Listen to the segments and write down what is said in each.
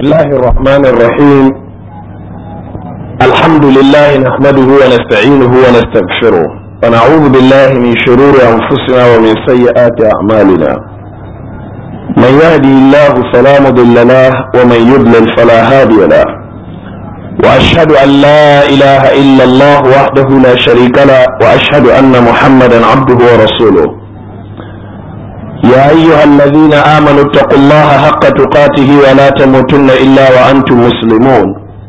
الله الرحمن الرحيم الحمد لله نحمده ونستعينه ونستغفره ونعوذ بالله من شرور انفسنا ومن سيئات اعمالنا من يهدي الله فلا مضل له ومن يضلل فلا هادي له واشهد ان لا اله الا الله وحده لا شريك له واشهد ان محمدا عبده ورسوله يا أيها الذين آمنوا اتقوا الله حق تقاته ولا تموتن إلا وأنتم مسلمون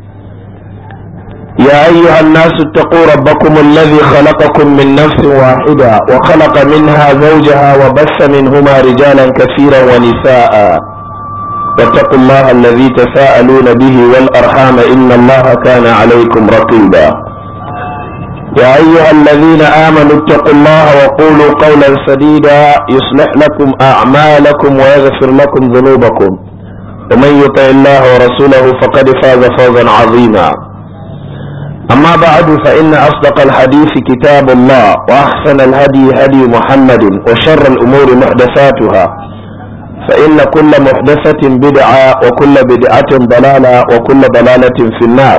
يا أيها الناس اتقوا ربكم الذي خلقكم من نفس واحدة وخلق منها زوجها وبث منهما رجالا كثيرا ونساء واتقوا الله الذي تساءلون به والأرحام إن الله كان عليكم رقيبا يا أيها الذين آمنوا اتقوا الله وقولوا قولا سديدا يصلح لكم أعمالكم ويغفر لكم ذنوبكم ومن يطع الله ورسوله فقد فاز فوزا عظيما أما بعد فإن أصدق الحديث كتاب الله وأحسن الهدي هدي محمد وشر الأمور محدثاتها فإن كل محدثة بدعة وكل بدعة ضلالة وكل ضلالة في النار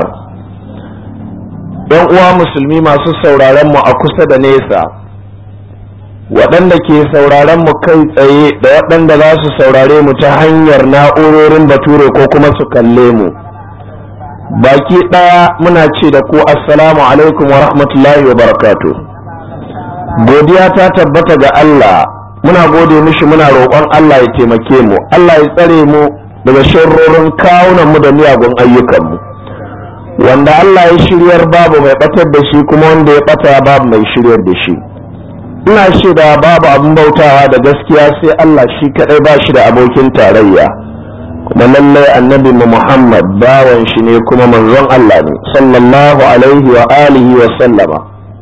yan uwa musulmi masu sauraron mu a kusa da nesa waɗanda ke sauraron mu kai tsaye da waɗanda za su saurare mu ta hanyar na'urorin bature ko kuma su kalle mu baki ɗaya muna ce da ku assalamu alaikum wa rahmatullahi wa barakatu godiya ta tabbata ga Allah muna gode mishi muna roƙon Allah ya taimake mu Allah ya tsare mu daga sharrorin kawunan mu da miyagun ayyukanmu mu wanda Allah ya shiryar babu mai batar da shi kuma wanda ya bata babu mai shiryar da shi ina shaida babu abin bautawa da gaskiya sai Allah shi kadai ba shi da abokin tarayya kuma lallai annabi mu Muhammad bawan shi ne kuma manzon Allah ne sallallahu alaihi wa alihi wa sallama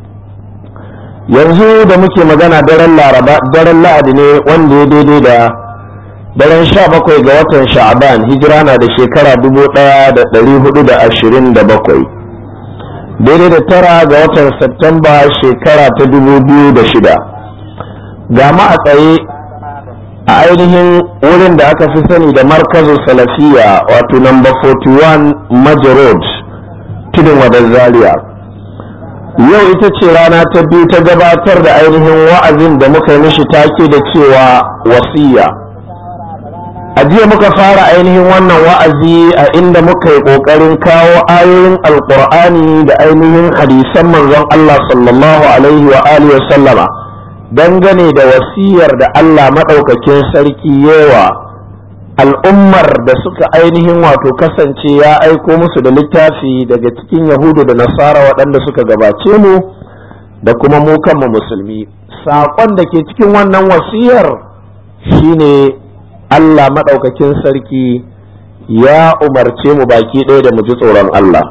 yanzu da muke magana daren laraba daren lahadi ne wanda ya daidai da daren sha bakwai ga watan sha'aban hijira na da shekara dubu ɗaya da ɗari hudu da ashirin da bakwai daidai da tara ga watan Septemba shekara ta dubu biyu da shida ga ma a tsaye a ainihin wurin da aka fi sani da markazin salafiya wato number 41 Maji road tudun wadar zaria yau ita ce rana ta biyu ta gabatar da ainihin wa'azin da muka yi mishi take da cewa wasiya a jiya muka fara ainihin wannan wa'azi a inda muka yi ƙoƙarin kawo ayoyin alƙur'ani da ainihin hadisan manzon Allah sallallahu alaihi wa alihi sallama dangane da wasiyar da Allah maɗaukakin sarki yawa al'ummar da suka ainihin wato kasance ya aiko musu da littafi daga cikin yahudu da nasara waɗanda suka gabace mu da kuma mu kanmu musulmi saƙon da ke cikin wannan wasiyar shine Allah maɗaukakin sarki ya umarce mu baki ɗaya da mu ji tsoron Allah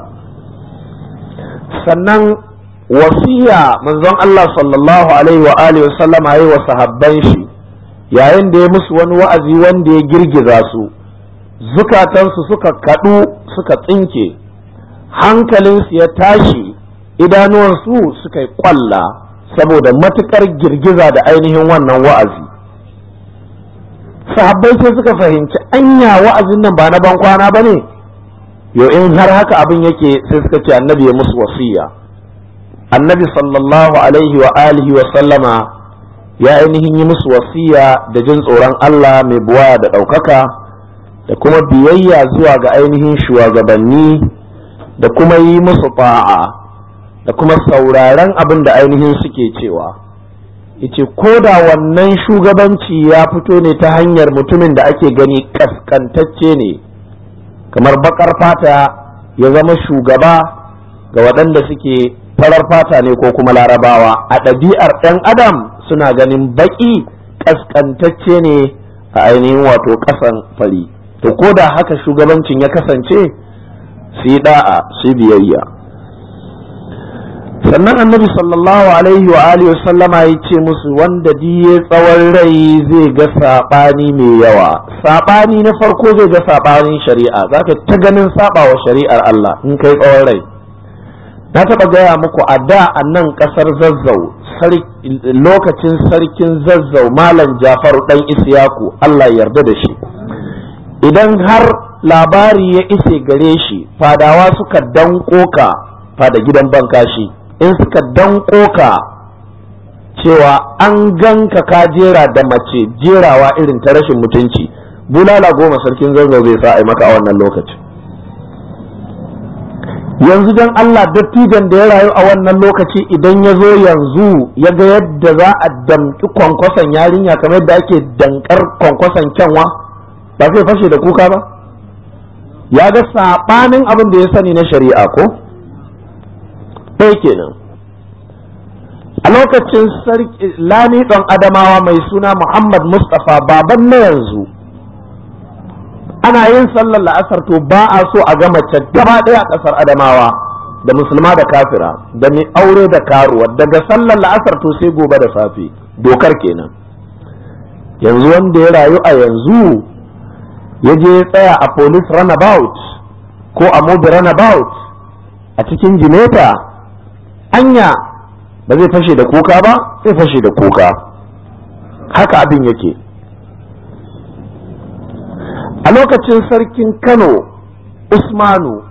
sannan wasiya manzon Allah sallallahu alaihi wa alihi sallama yi wa sahabban shi yayin da ya musu wani wa'azi wanda ya girgiza su zukatansu suka kaɗu suka tsinke hankalinsu ya tashi idanuwansu suka yi ƙwalla saboda matuƙar girgiza da ainihin wannan wa'azi sahabbai sai suka fahimci anya wa'azin nan ba na ban kwana ba ne yau in har haka abin yake sai suka ce annabi ya musu wasiya annabi sallallahu alaihi wa alihi wa sallama ya ainihin yi musu wasiya da jin tsoron Allah mai buwa da ɗaukaka da kuma biyayya zuwa ga ainihin shugabanni da kuma yi musu ta'a da kuma sauraren abin da ainihin suke cewa yace ko da wannan shugabanci ya fito ne ta hanyar mutumin da ake gani kaskantacce ne kamar bakar fata ya zama shugaba ga waɗanda suke farar fata ne ko kuma larabawa a ɗabi'ar ɗan adam suna ganin baƙi kaskantacce ne a ainihin wato ƙasan fari to ko da haka shugabancin ya kasance su yi da'a su biyayya sannan annabi sallallahu alaihi wa alihi sallama ya ce musu wanda diye tsawon rai zai ga saɓani mai yawa saɓani na farko zai ga saɓanin shari'a zaka ta ganin saɓa wa shari'ar Allah in kai tsawon rai na taɓa gaya muku a da a nan ƙasar zazzau lokacin sarkin zazzau malam jafaru ɗan isiyaku Allah yarda da shi idan har labari ya ise gare shi fadawa suka danko ka fada gidan bankashi in suka danko ka cewa an ganka ka jera da mace jerawa irin ta rashin mutunci bulala goma sarkin zazzau zai sa a maka a wannan lokacin yanzu don Allah dattijan da ya rayu a wannan lokaci idan ya zo yanzu ya ga yadda za a damƙi kwankwason yarinya kamar yadda ake dankar kwankwason kyanwa ba zai fashe da kuka ba ya ga saɓanin abin da ya sani na shari'a ko ɗaya kenan a lokacin lami ɗan adamawa mai suna muhammad mustapha baban na yanzu ana yin sallar la'asar to ba a so a ga mace gaba ɗaya a ƙasar adamawa da musulma da kafira da mai aure da karuwa daga sallar la'asar to sai gobe da safe dokar kenan yanzu wanda ya rayu a yanzu ya je ya tsaya a police runabout ko a mobi runabout a cikin jimeta anya ba zai fashe da kuka ba zai fashe da kuka haka abin yake a lokacin sarkin kano usmanu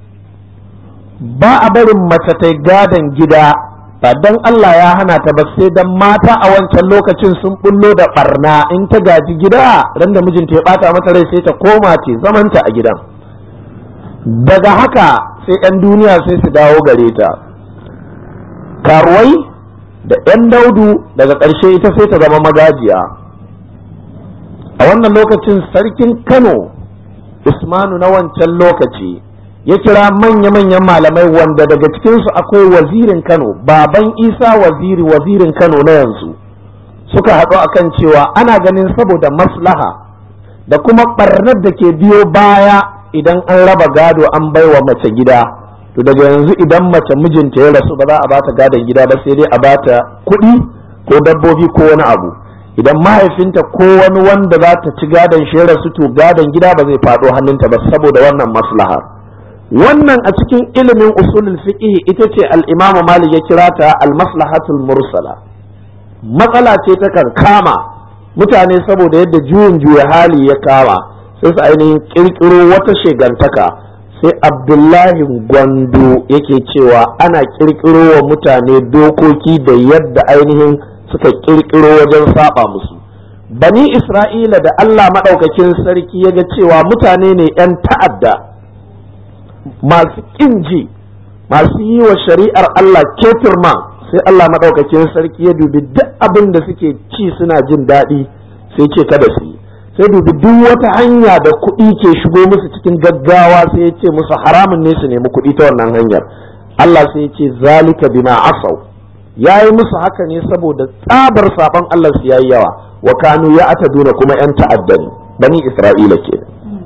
ba a barin mace ta gadon gida ba don allah ya hana ta ba sai don mata a wancan lokacin sun bullo da barna in ta gaji gida ran da mijinta ya bata mata rai sai ta koma ce zamanta a gidan daga haka sai 'yan duniya sai su dawo gare ta karuwai da 'yan daudu daga ƙarshe ita sai ta zama magajiya a wannan lokacin sarkin kano usmanu na wancan lokaci ya kira manya-manyan malamai wanda daga cikinsu akwai wazirin kano baban isa waziri wazirin kano na yanzu suka haɗu akan cewa ana ganin saboda maslaha da kuma ɓarnar da ke biyo baya idan an raba gado an baiwa mace gida to daga yanzu idan mace mijinta ya rasu ba za a bata gadon gida ba sai dai a bata kuɗi ko dabbobi ko wani abu idan mahaifinta ko wani wanda za ta ci gadon shi rasu to gadon gida ba zai faɗo hannunta ba saboda wannan maslahar wannan a cikin ilimin usulul fiqh ita ce al-imamu malik ya kira ta al-maslahatul mursala matsala ce ta kan kama mutane saboda yadda juyin juya hali ya kama sai su ainihin kirkiro wata shegantaka sai abdullahi gwando yake cewa ana kirkiro wa mutane dokoki da yadda ainihin suka kirkiro wajen saba musu bani isra'ila da allah maɗaukakin sarki ya ga cewa mutane ne 'yan ta'adda masu ƙinji masu yi wa shari'ar allah ketirma sai allah maɗaukakin sarki ya dubi duk abin da suke ci suna jin daɗi sai ce kada su yi sai dubi duk wata hanya da kuɗi ke shigo musu cikin gaggawa sai ya ce musu haramun ne su nemi kuɗi ta wannan hanyar allah sai ya ce zalika bima asau ya yi musu haka ne saboda tsabar saban Allah su yayi yawa wa kanu ya ataduna kuma yan ta'adda ne bani Isra'ila ke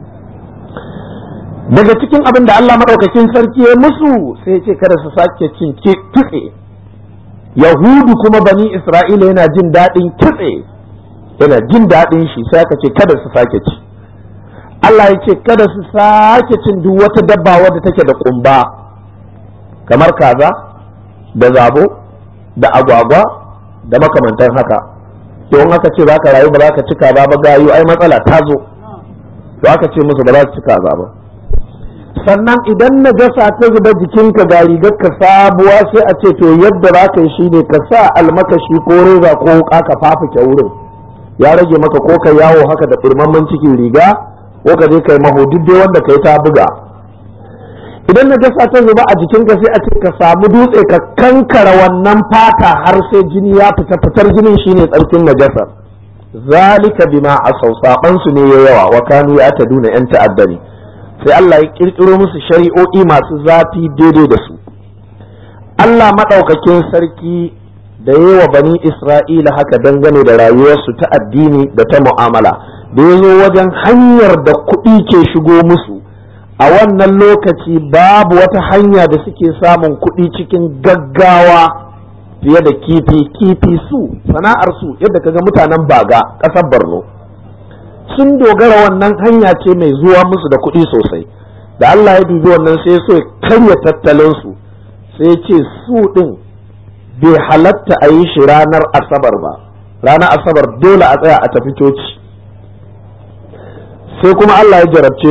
daga cikin abin da Allah madaukakin sarki ya musu sai ya ce kada su sake cin kitse yahudu kuma bani Isra'ila yana jin daɗin kitse yana jin daɗin shi sai aka ce kada su sake ci Allah ya ce kada su sake cin duk wata dabba wadda take da kumba kamar kaza da zabo da agwagwa da makamantan haka to in aka ce ka rayu ba za ka cika ba ba gayu ai matsala ta zo to aka ce musu ba za su cika ba sannan idan na gasa ta zuba jikinka ga rigar ka sabuwa sai a ce to yadda za ka yi shine ka sa almakashi ko reza ko wuka ka fafuke wurin ya rage maka ko ka yawo haka da firmamman cikin riga ko ka je kai maho duk dai wanda kai ta buga idan na gasa ta zuba a jikinka sai a ce ka samu dutse ka kankara wannan fata har sai jini ya fita fitar jinin shine tsarkin najasar zalika bima asau saban su ne yawa wa kanu ya duna yan ta'adda ne sai Allah ya kirkiro musu shari'o'i masu zafi daidai da su Allah madaukakin sarki da yawa bani Isra'ila haka dangane da rayuwarsu ta addini da ta mu'amala da ya zo wajen hanyar da kuɗi ke shigo musu a wannan lokaci babu wata hanya da suke samun kuɗi cikin gaggawa fiye da kifi kifi su sana'ar su yadda kaga mutanen baga ƙasar borno sun dogara wannan hanya ce mai zuwa musu da kuɗi sosai da allah ya dubi wannan sai so ya karya tattalin su sai ce su ɗin bai halatta a yi shi ranar asabar ba ranar asabar dole a tsaya a tafi coci sai kuma allah ya jarabce su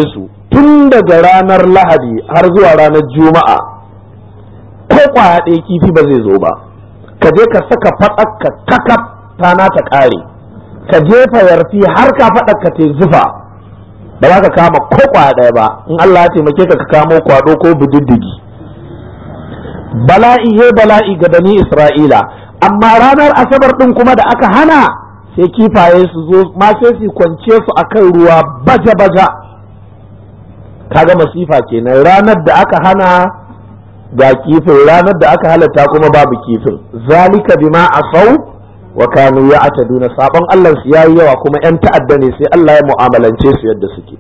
tun daga ranar lahadi har zuwa ranar juma'a ko kwaya ɗaya kifi ba zai zo ba ka je ka saka faɗaka kakaf tana ta ƙare ka jefa yarfi har ka faɗaka te zufa ba za ka kama ko kwaya ɗaya ba in Allah ya taimake ka ka kamo kwado ko bididdigi bala'i he bala'i ga bani isra'ila amma ranar asabar ɗin kuma da aka hana sai kifaye su zo ma sai su kwance su akan ruwa baja-baja kaga masifa kenan ranar da aka hana ga kifin ranar da aka halatta kuma babu kifin zalika bima asau wa kanu ya'taduna sabon Allah su yayi yawa kuma yan ta'adda ne sai Allah ya mu'amalance su yadda suke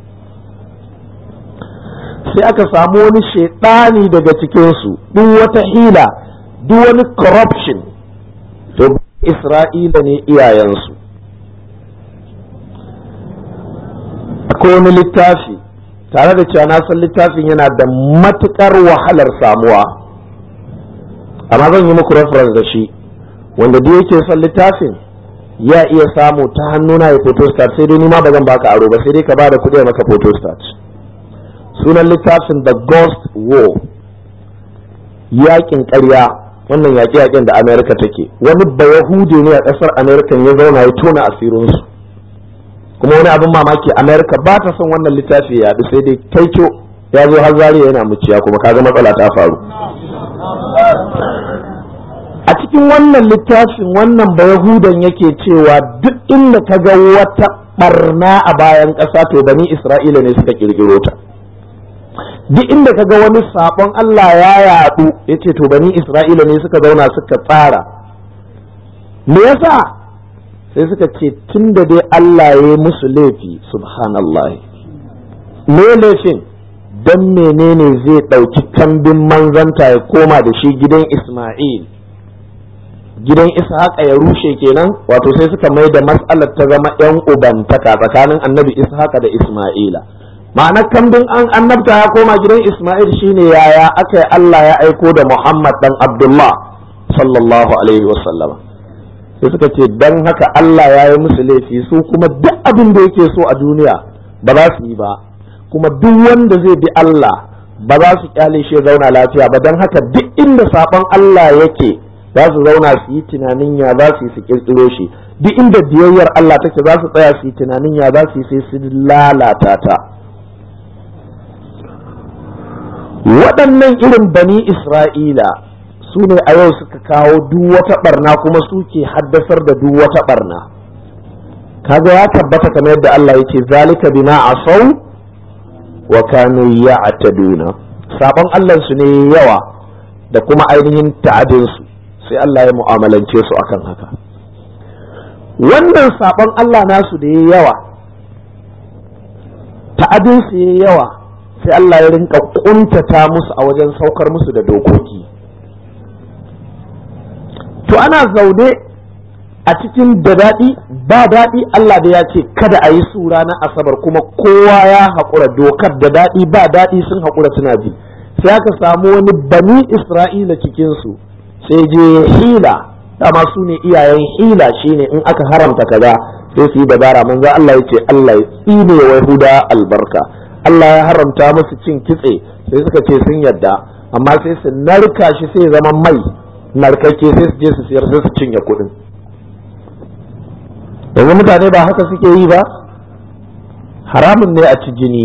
sai aka samu wani shaidani daga cikin su duk wata hila duk wani corruption to Isra'ila ne iyayensu akwai wani littafi tare da cewa na san littafin yana da matukar wahalar samuwa amma zan yi muku reference da shi wanda duk yake son littafin ya iya samu ta hannuna ya photostat sai dai nima ba zan baka aro ba sai dai ka ba da kuɗi maka photostat sunan littafin the ghost war yakin ƙarya wannan yaƙe-yaƙen da america take wani bayahude ne a ƙasar america ya zauna ya tona asirinsu kuma wani abin mamaki america ba ta son wannan littafi ya yaɗu sai dai kaico ya zo har zariya yana muciya kuma kaga matsala ta faru a cikin wannan littafin wannan bayahudan yake cewa duk inda ka ga wata barna a bayan ƙasa to bani isra'ila ne suka kirkiro ta duk inda ka ga wani sabon allah ya yaɗu ya ce to bani isra'ila ne suka zauna suka tsara me yasa sai suka ce tun da dai Allah ya yi musu laifi subhanallah me laifin don menene zai ɗauki kambin manzanta ya koma da shi gidan Ismail gidan Ishaqa ya rushe kenan wato sai suka mai da mas'alar ta zama yan ubantaka tsakanin annabi Ishaqa da Ismaila ma'anar kambin an annabta ya koma gidan Ismail shine yaya aka yi Allah ya aiko da Muhammad dan Abdullah sallallahu alaihi wasallama sai suka ce dan haka Allah ya yi musu laifi su kuma duk abin da yake so a duniya ba za su yi ba kuma duk wanda zai bi Allah ba za su kyale shi zauna lafiya ba dan haka duk inda sabon Allah yake za su zauna su yi tunanin ya za su yi su kirkiro shi duk inda biyayyar Allah take za su tsaya su yi tunanin ya za su yi sai su lalata ta waɗannan irin bani Isra'ila su ne a yau suka kawo duk wata barna kuma suke haddasar da duk wata barna kaga ya tabbata kamar yadda Allah yake zalika bima asau wa kanu ya'taduna sabon Allah su ne yawa da kuma ainihin ta'adin su sai Allah ya mu'amalance su akan haka wannan sabon Allah nasu da yayi yawa ta'adin su yayi yawa sai Allah ya rinka kuntata musu a wajen saukar musu da dokoki to ana zaune a cikin da daɗi ba daɗi Allah da ya ce kada a yi su ranar asabar kuma kowa ya haƙura dokar da daɗi ba daɗi sun haƙura suna bi sai aka samu wani bani isra'ila cikinsu sai je hila dama su ne iyayen hila shine in aka haramta kaza sai su yi dabara manzo Allah ya ce Allah ya tsine wa Yahuda albarka Allah ya haramta musu cin kitse sai suka ce sun yadda amma sai su narka shi sai zama mai narkakke sai su je su siyar sai su cinye kuɗin yanzu mutane ba haka suke yi ba haramun ne a ci jini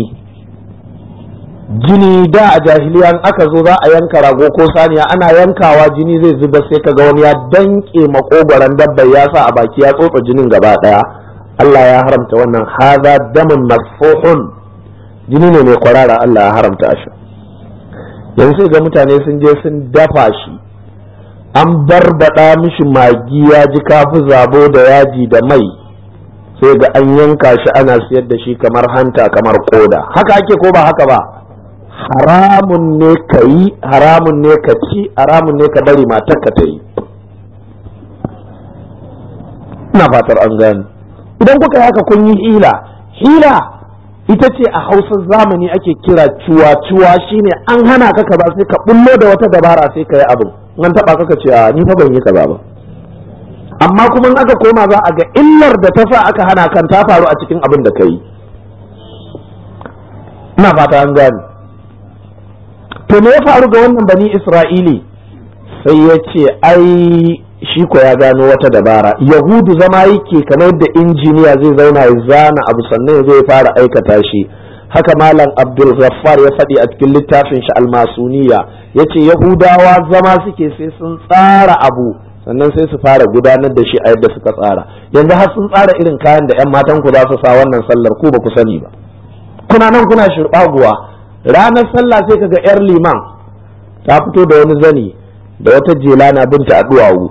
jini da a jahiliya in aka zo za a yanka rago ko saniya ana yankawa jini zai zuba sai kaga wani ya danke makogoron dabbar ya sa a baki ya tsotsa jinin gaba daya Allah ya haramta wannan haza damun masfuhun jini ne mai kwarara Allah ya haramta shi yanzu sai ga mutane sun je sun dafa shi an barbada mishi magi ya ji kafi zabo da yaji da mai sai ga an yanka shi ana siyar da shi kamar hanta kamar koda haka ake ko ba haka ba haramun ne ka yi haramun ne ka ci haramun ne ka bari matar ka ta yi ina fatar an gani idan kuka yi haka kun yi hila hila ita ce a hausar zamani ake kira cuwa-cuwa shine an hana ka kaza sai ka bullo da wata dabara sai ka yi abin an taba kaka ce ni fa ban yi kaza ba amma kuma in aka koma za a ga illar da ta sa aka hana kan ta faru a cikin abin da ka yi ina fata an gane to me ya faru ga wannan bani isra'ili sai ya ce ai shi ko ya gano wata dabara yahudu zama yake kamar da injiniya zai zauna ya zana abu sannan zai fara aikata shi haka malam abdul ghaffar ya faɗi a cikin littafin shi almasuniya ya ce yahudawa zama suke sai sun tsara abu sannan sai su fara gudanar da shi a yadda suka tsara yanzu har sun tsara irin kayan da 'yan matan ku za su sa wannan sallar ku ba ku sani ba kuna nan kuna shirɓaguwa ranar sallah sai kaga 'yar liman ta fito da wani zani da wata jela na binta a duwawu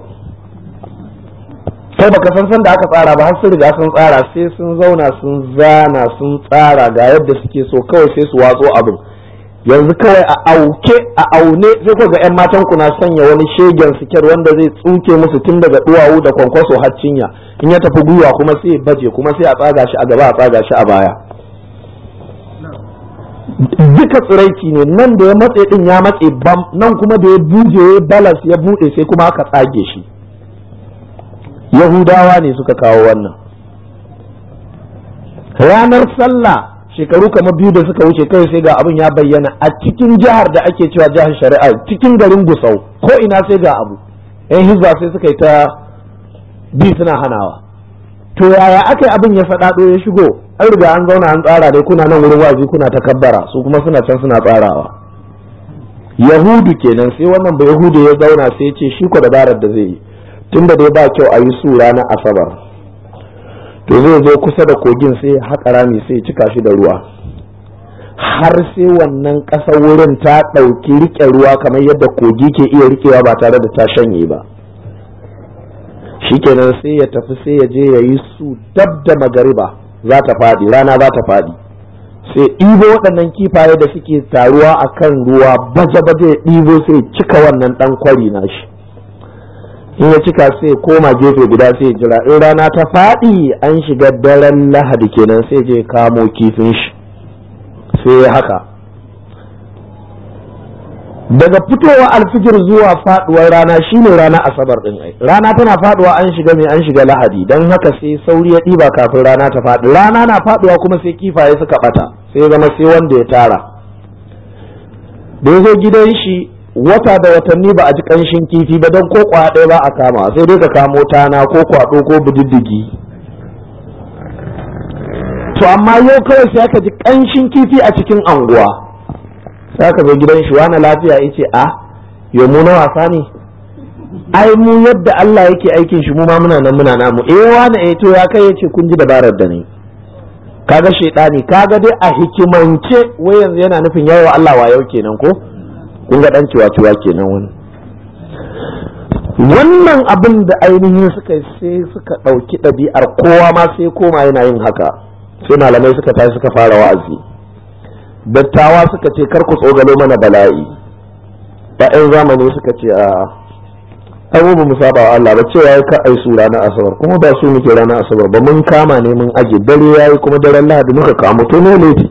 kai baka san san da aka tsara ba har sun riga sun tsara sai sun zauna sun zana sun tsara ga yadda suke so kawai sai su watso abin yanzu kawai a auke a aune sai ku ga yan matan ku na sanya wani shegen siket wanda zai tsuke musu tun daga duwawu da kwankwaso har cinya in ya tafi gwiwa kuma sai baje kuma sai a tsaga shi a gaba a tsaga shi a baya duka tsiraici ne nan da ya matse din ya matse bam nan kuma da ya buje ya balas ya bude sai kuma aka tsage shi yahudawa ne suka kawo wannan ranar sallah shekaru kamar biyu da suka wuce kai sai ga abin ya bayyana a cikin jihar da ake cewa jihar shari'a cikin garin gusau ko ina sai ga abu yan hizba sai suka yi ta bi suna hanawa to yaya aka yi abin ya faɗaɗo ya shigo an riga an zauna an tsara dai kuna nan wurin wazi kuna ta kabbara su kuma suna can suna tsarawa yahudu kenan sai wannan ba yahudu ya zauna sai ya ce shi ko dabarar da zai yi tunda dai ba kyau a yi su ranar asabar to zai zo kusa da kogin sai haƙa rami sai cika shi da ruwa har sai wannan ƙasar wurin ta ɗauki riƙe ruwa kamar yadda kogi ke iya riƙewa ba tare da ta shanye ba shikenan sai ya tafi sai ya je ya yi su dab da magariba za ta faɗi rana za ta faɗi sai ɗibo waɗannan kifaye da suke taruwa a kan ruwa baje-baje ya ɗibo sai cika wannan ɗan kwari na shi in ya cika sai koma gefe guda sai jira in rana ta faɗi an shiga daren lahadi kenan sai je kamo kifin shi sai haka daga fitowa alfijir zuwa faduwar rana shine rana asabar din ai rana tana faduwa an shiga mai an shiga lahadi don haka sai sauri ya ɗiba kafin rana ta faɗi rana na faduwa kuma sai kifaye suka bata sai zama sai wanda ya tara da ya zo gidan shi wata da watanni ba a ji kanshin kifi ba don ko ɗaya ba a kama sai dai ka kamo tana ko kwaɗo ko bididdigi to amma yau kawai sai aka ji kanshin kifi a cikin anguwa sai aka zo gidan shi wani lafiya ya ce a yau mu na wasa ne ai mu yadda Allah yake aikin shi mu ma muna nan muna namu eh wani eh to ya kai yace kun ji dabarar da ni kaga shedani kaga dai a hikimance wai yanzu yana nufin yawa Allah wa yau kenan ko kun ga dan ciwa ciwa kenan wani wannan abin da ainihin suka sai suka ɗauki ɗabi'ar kowa ma sai koma yana yin haka sai malamai suka tashi suka fara wa'azi dattawa suka ce kar ku tsogalo mana bala'i ‘ya'yan zamani suka ce a abubuwan mu saba wa Allah ba cewa ya ka ai su ranar asabar kuma ba su muke ranar asabar ba mun kama ne mun aje dare yayi kuma daren lahadi muka kamo to ne laifi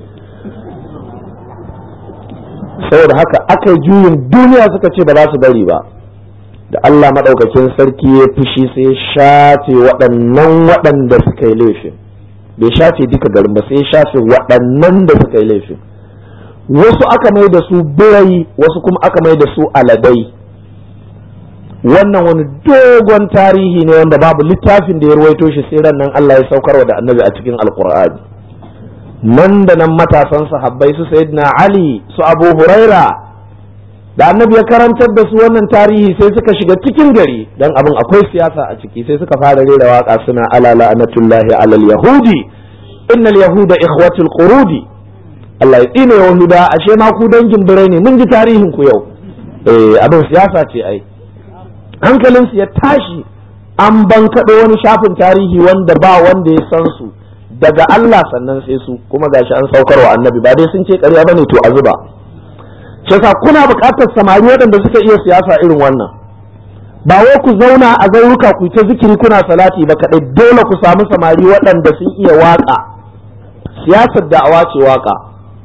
saboda haka aka yi juyin duniya suka ce ba za su bari ba da Allah maɗaukakin sarki ya fushi sai ya shafe waɗannan waɗanda suka yi laifin bai shafe duka garin ba sai ya shafe waɗannan da suka yi laifin wasu aka mai da su birai wasu kuma aka mai da su aladai wannan wani dogon tarihi ne wanda babu littafin da ya ruwaito shi sai ran nan Allah ya saukarwa da annabi a cikin alkur'ani nan da nan matasan sahabbai su sayyidina ali su abu huraira da annabi ya karantar da su wannan tarihi sai suka shiga cikin gari dan abin akwai siyasa a ciki sai suka fara rera waka suna ala la'anatullahi alal yahudi innal yahuda ikhwatul qurudi Allah ya tsine yahuda ashe ma ku dangin birai ne mun ji tarihin ku yau eh abin siyasa ce ai hankalin su ya tashi an bankaɗo wani shafin tarihi wanda ba wanda ya san su daga Allah sannan sai su kuma gashi an saukarwa annabi ba dai sun ce ƙarya bane to a zuba shi yasa kuna buƙatar samari waɗanda suka iya siyasa irin wannan ba wai ku zauna a zauruka ku ta zikiri kuna salati ba kaɗai dole ku samu samari waɗanda sun iya waƙa siyasar da'awa ce waƙa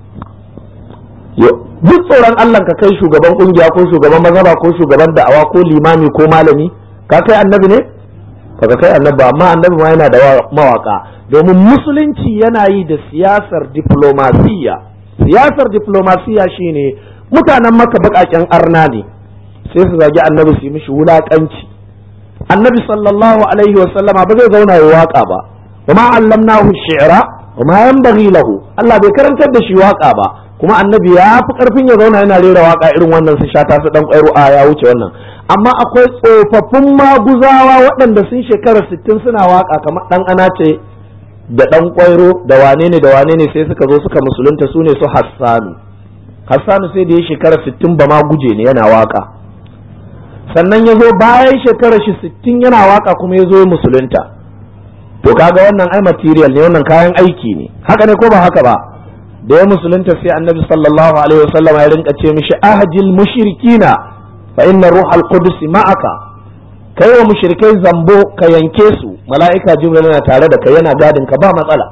duk tsoron Allah ka kai shugaban ƙungiya ko shugaban mazhaba ko shugaban da'awa ko limami ko malami ka kai annabi ne ka kai annabi amma annabi ma yana da mawaka domin musulunci yana yi da siyasar diplomasiya siyasar diplomasiya shine mutanen maka baƙaƙen arna ne sai su zagi annabi su yi mishi wulaƙanci annabi sallallahu alaihi wasallama ba zai zauna ya waka ba wa ma allamnahu shi'ra wa ma yanbaghi lahu Allah bai karantar da shi waka ba kuma annabi ya fi karfin ya zauna yana rera waka irin wannan su shata su dan kwairo a ya wuce wannan amma akwai tsofaffin maguzawa waɗanda sun shekara sittin suna waka kamar dan ana ce da dan kwairo da wane ne da wane ne sai suka zo suka musulunta su ne su hassanu hassanu sai da ya shekara sittin ba ma guje ne yana waka sannan ya zo bayan shekarar shi sittin yana waka kuma ya zo musulunta to kaga wannan ai material ne wannan kayan aiki ne haka ne ko ba haka ba da ya musulunta sai annabi sallallahu alaihi wasallam ya rinka ce mishi ahjil mushrikina fa inna ruhal qudus ma'aka kai wa mushrikai zambo ka yanke su mala'ika jibril yana tare da kai yana gadin ka ba matsala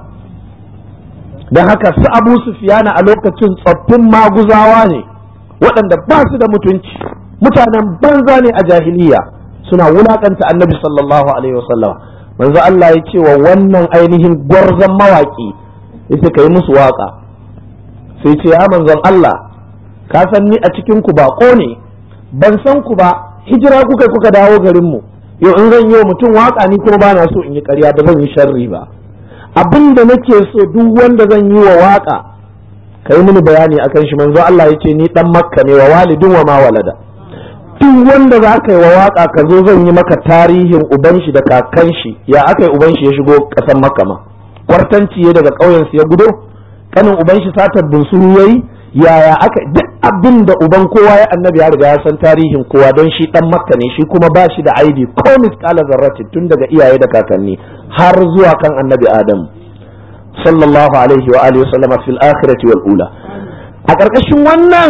dan haka su abu sufiyana a lokacin tsoffin maguzawa ne waɗanda ba su da mutunci mutanen banza ne a jahiliya suna wulakanta annabi sallallahu alaihi wasallam manzo Allah ya ce wa wannan ainihin gwarzon mawaki yace kai musu waka sai ce ya manzon Allah ka san ni a cikin ku bako ne ban san ku ba hijira kuka kuka dawo garin mu yau in zan yi wa mutum waka ni kuma bana so in yi ƙarya da zan yi sharri ba abin da nake so duk wanda zan yi wa waka kai mini bayani akan shi manzo Allah ya ce ni dan makka ne wa walidin wa ma walada duk wanda za ka yi wa waka ka zo zan yi maka tarihin uban shi da kakan shi ya aka yi uban shi ya shigo ƙasar makka ma kwartanci ya daga ƙauyen su ya gudo kanin uban shi satar bunsuru yayi yaya aka duk abin da uban kowa ya annabi ya riga ya san tarihin kowa don shi dan makka ne shi kuma ba shi da aibi ko misqala zarrati tun daga iyaye da kakanni har zuwa kan annabi adam sallallahu alaihi wa alihi wasallam fil akhirati wal ula a ƙarƙashin wannan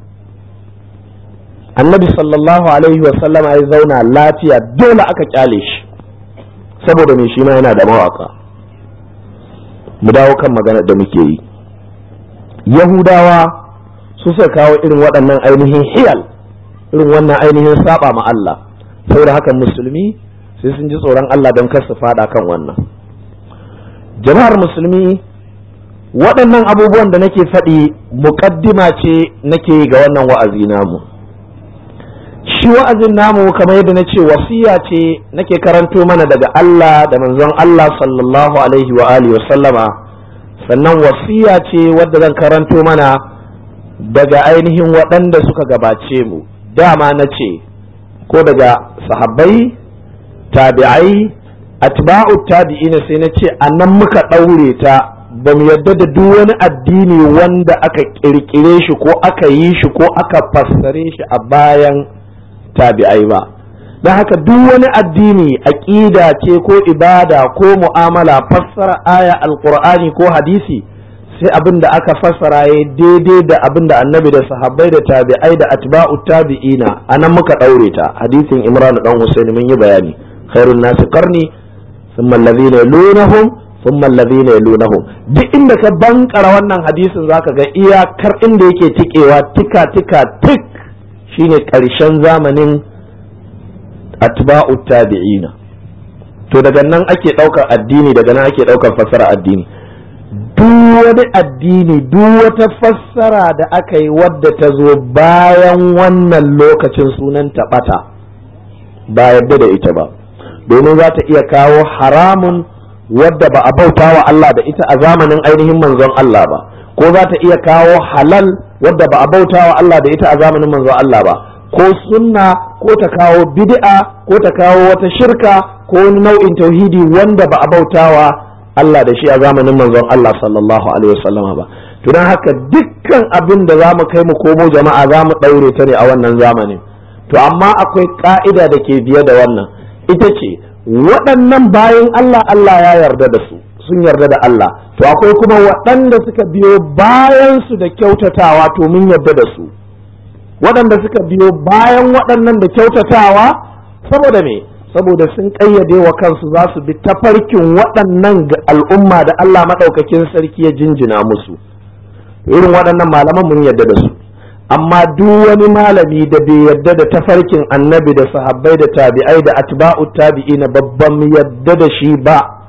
annabi sallallahu alaihi wasallam ya zauna lafiya dole aka kyale shi saboda me shi ma yana da mawaka mu dawo kan magana da muke yi yahudawa su suka kawo irin waɗannan ainihin hiyal irin wannan ainihin saba ma Allah saboda haka musulmi sai sun ji tsoron Allah don kar su fada kan wannan jama'ar musulmi waɗannan abubuwan da nake faɗi muƙaddima ce nake ga wannan wa'azi namu shi wa'azin namu kamar yadda na ce wasiya ce nake karanto mana daga Allah da manzon Allah sallallahu alaihi wa alihi sallama sannan wasiya ce wadda zan karanto mana daga ainihin waɗanda suka gabace mu dama na ce ko daga sahabbai tabi'ai atba'u tabi'ina sai na ce a nan muka ɗaure ta ba mu yadda da duk wani addini wanda aka ƙirƙire shi ko aka yi shi ko aka fassare shi a bayan tabi'ai ba don haka duk wani addini aƙida ce ko ibada ko mu'amala fassara aya alƙur'ani ko hadisi sai abin da aka fassara ya daidai da abin da annabi da sahabbai da tabi'ai da atba'u tabi'ina a nan muka ɗaure ta hadisin imran dan husaini mun yi bayani khairun nasi qarni thumma alladhina yalunahum thumma alladhina yalunahum duk inda ka bankara wannan hadisin zaka ga iyakar inda yake tikewa tika tika tik shine karshen zamanin atba'u tabi'ina to daga nan ake daukar addini daga nan ake daukar fassara addini duk wani addini duk wata fassara da aka yi wadda ta zo bayan wannan lokacin sunan taɓata ba yadda da ita ba domin za ta iya kawo haramun wadda ba a bauta wa Allah da ita a zamanin ainihin manzon Allah ba ko za ta iya kawo halal wadda ba a bauta wa Allah da ita a zamanin manzon Allah ba ko sunna ko ta kawo bid'a ko ta kawo wata shirka ko wani nau'in tauhidi wanda ba a bauta wa Allah da shi a zamanin manzon Allah sallallahu alaihi wasallam ba to dan haka dukkan abin da zamu kai mu komo jama'a zamu daure ta ne a wannan zamanin to amma akwai ka'ida da ke biye da wannan ita ce waɗannan bayan Allah Allah ya yarda da su sun yarda da Allah to akwai kuma waɗanda suka biyo bayan su da kyautatawa to mun yarda da su waɗanda suka biyo bayan waɗannan da kyautatawa saboda me saboda sun ƙayyade wa kansu za su bi tafarkin waɗannan al'umma da Allah maɗaukakin sarki ya jinjina musu irin waɗannan malaman mun yarda da su amma duk wani malami da bai yarda da tafarkin annabi da sahabbai da tabi'ai da atba'u tabi'ina babban yadda da shi ba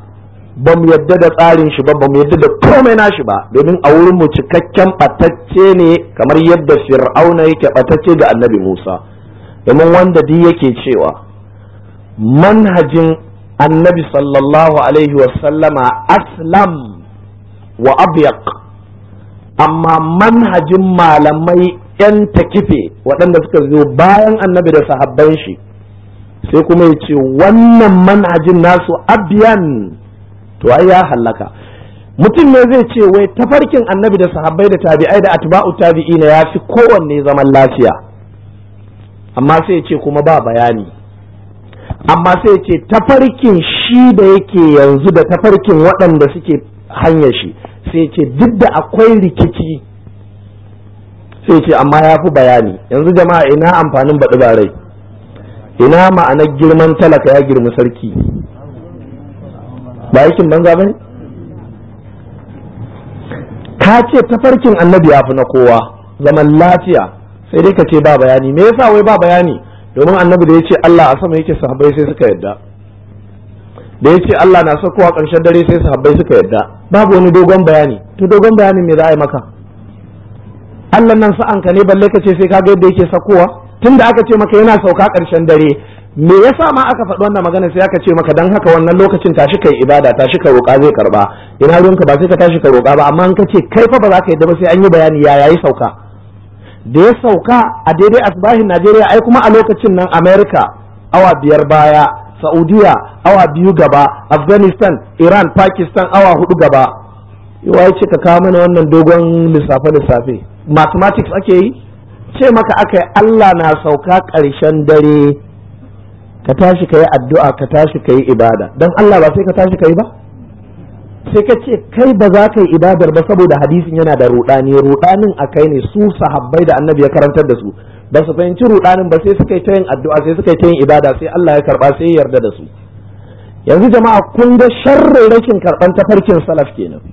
ba mu yadda da tsarin shi ba ba mu yadda da komai nashi ba domin a wurin mu cikakken batacce ne kamar yadda fir'auna yake batacce ga annabi musa domin wanda duk yake cewa manhajin annabi sallallahu alaihi wasallama aslam wa abyaq amma manhajin malamai 'yan takife waɗanda suka zo bayan annabi da sahabban shi sai kuma ya ce wannan manhajin nasu abiyan to ai ya hallaka mutum ne zai ce wai tafarkin annabi da sahabbai da tabi'ai da atba'u tabi'ina ya fi kowanne zaman lafiya amma sai ya ce kuma ba bayani amma sai ya ce tafarkin shi da yake yanzu da tafarkin waɗanda suke hanyar shi sai ce duk da akwai rikici sai ce amma ya fi bayani yanzu jama'a ina amfanin baɗi ba rai ina ma'anar girman talaka ya girmi sarki ba aikin banza ba ne ka ce tafarkin annabi ya fi na kowa zaman lafiya sai dai ka ce ba bayani me yasa wai ba bayani domin annabi da ya ce Allah a sama yake sahabbai sai suka yadda da ya ce Allah na sakowa ƙarshen dare sai sahabbai suka yadda babu wani dogon bayani to dogon bayanin me za a yi maka Allah nan sa'an ka ne balle ka ce sai ka ga yadda yake sakowa tunda aka ce maka yana sauka ƙarshen dare me yasa ma aka faɗi wannan magana sai aka ce maka dan haka wannan lokacin tashi kai ibada tashi ka roƙa zai karba ina ruwanka ba sai ka tashi ka roƙa ba amma in ka ce kai fa ba za ka yadda ba sai an yi bayani ya yayi sauka da ya sauka a daidai asbahin Najeriya ai kuma a lokacin nan America awa biyar baya Saudiya awa biyu gaba Afghanistan Iran Pakistan awa hudu gaba yawa ya ce ka kawo mana wannan dogon lissafe-lissafe mathematics ake yi ce maka aka yi Allah na sauka ƙarshen dare ka tashi ka yi addu'a ka tashi ka yi ibada don Allah ba sai ka tashi ka yi ba sai ka ce kai ba za ka yi ibadar ba saboda hadisin yana da ruɗani ruɗanin a kai ne su sahabbai da annabi ya karantar da su ba su fahimci ruɗanin ba sai suka yi ta yin addu'a sai suka yi ta yin ibada sai Allah ya karɓa sai ya yarda da su yanzu jama'a kun ga sharrin rashin karɓan tafarkin salaf kenan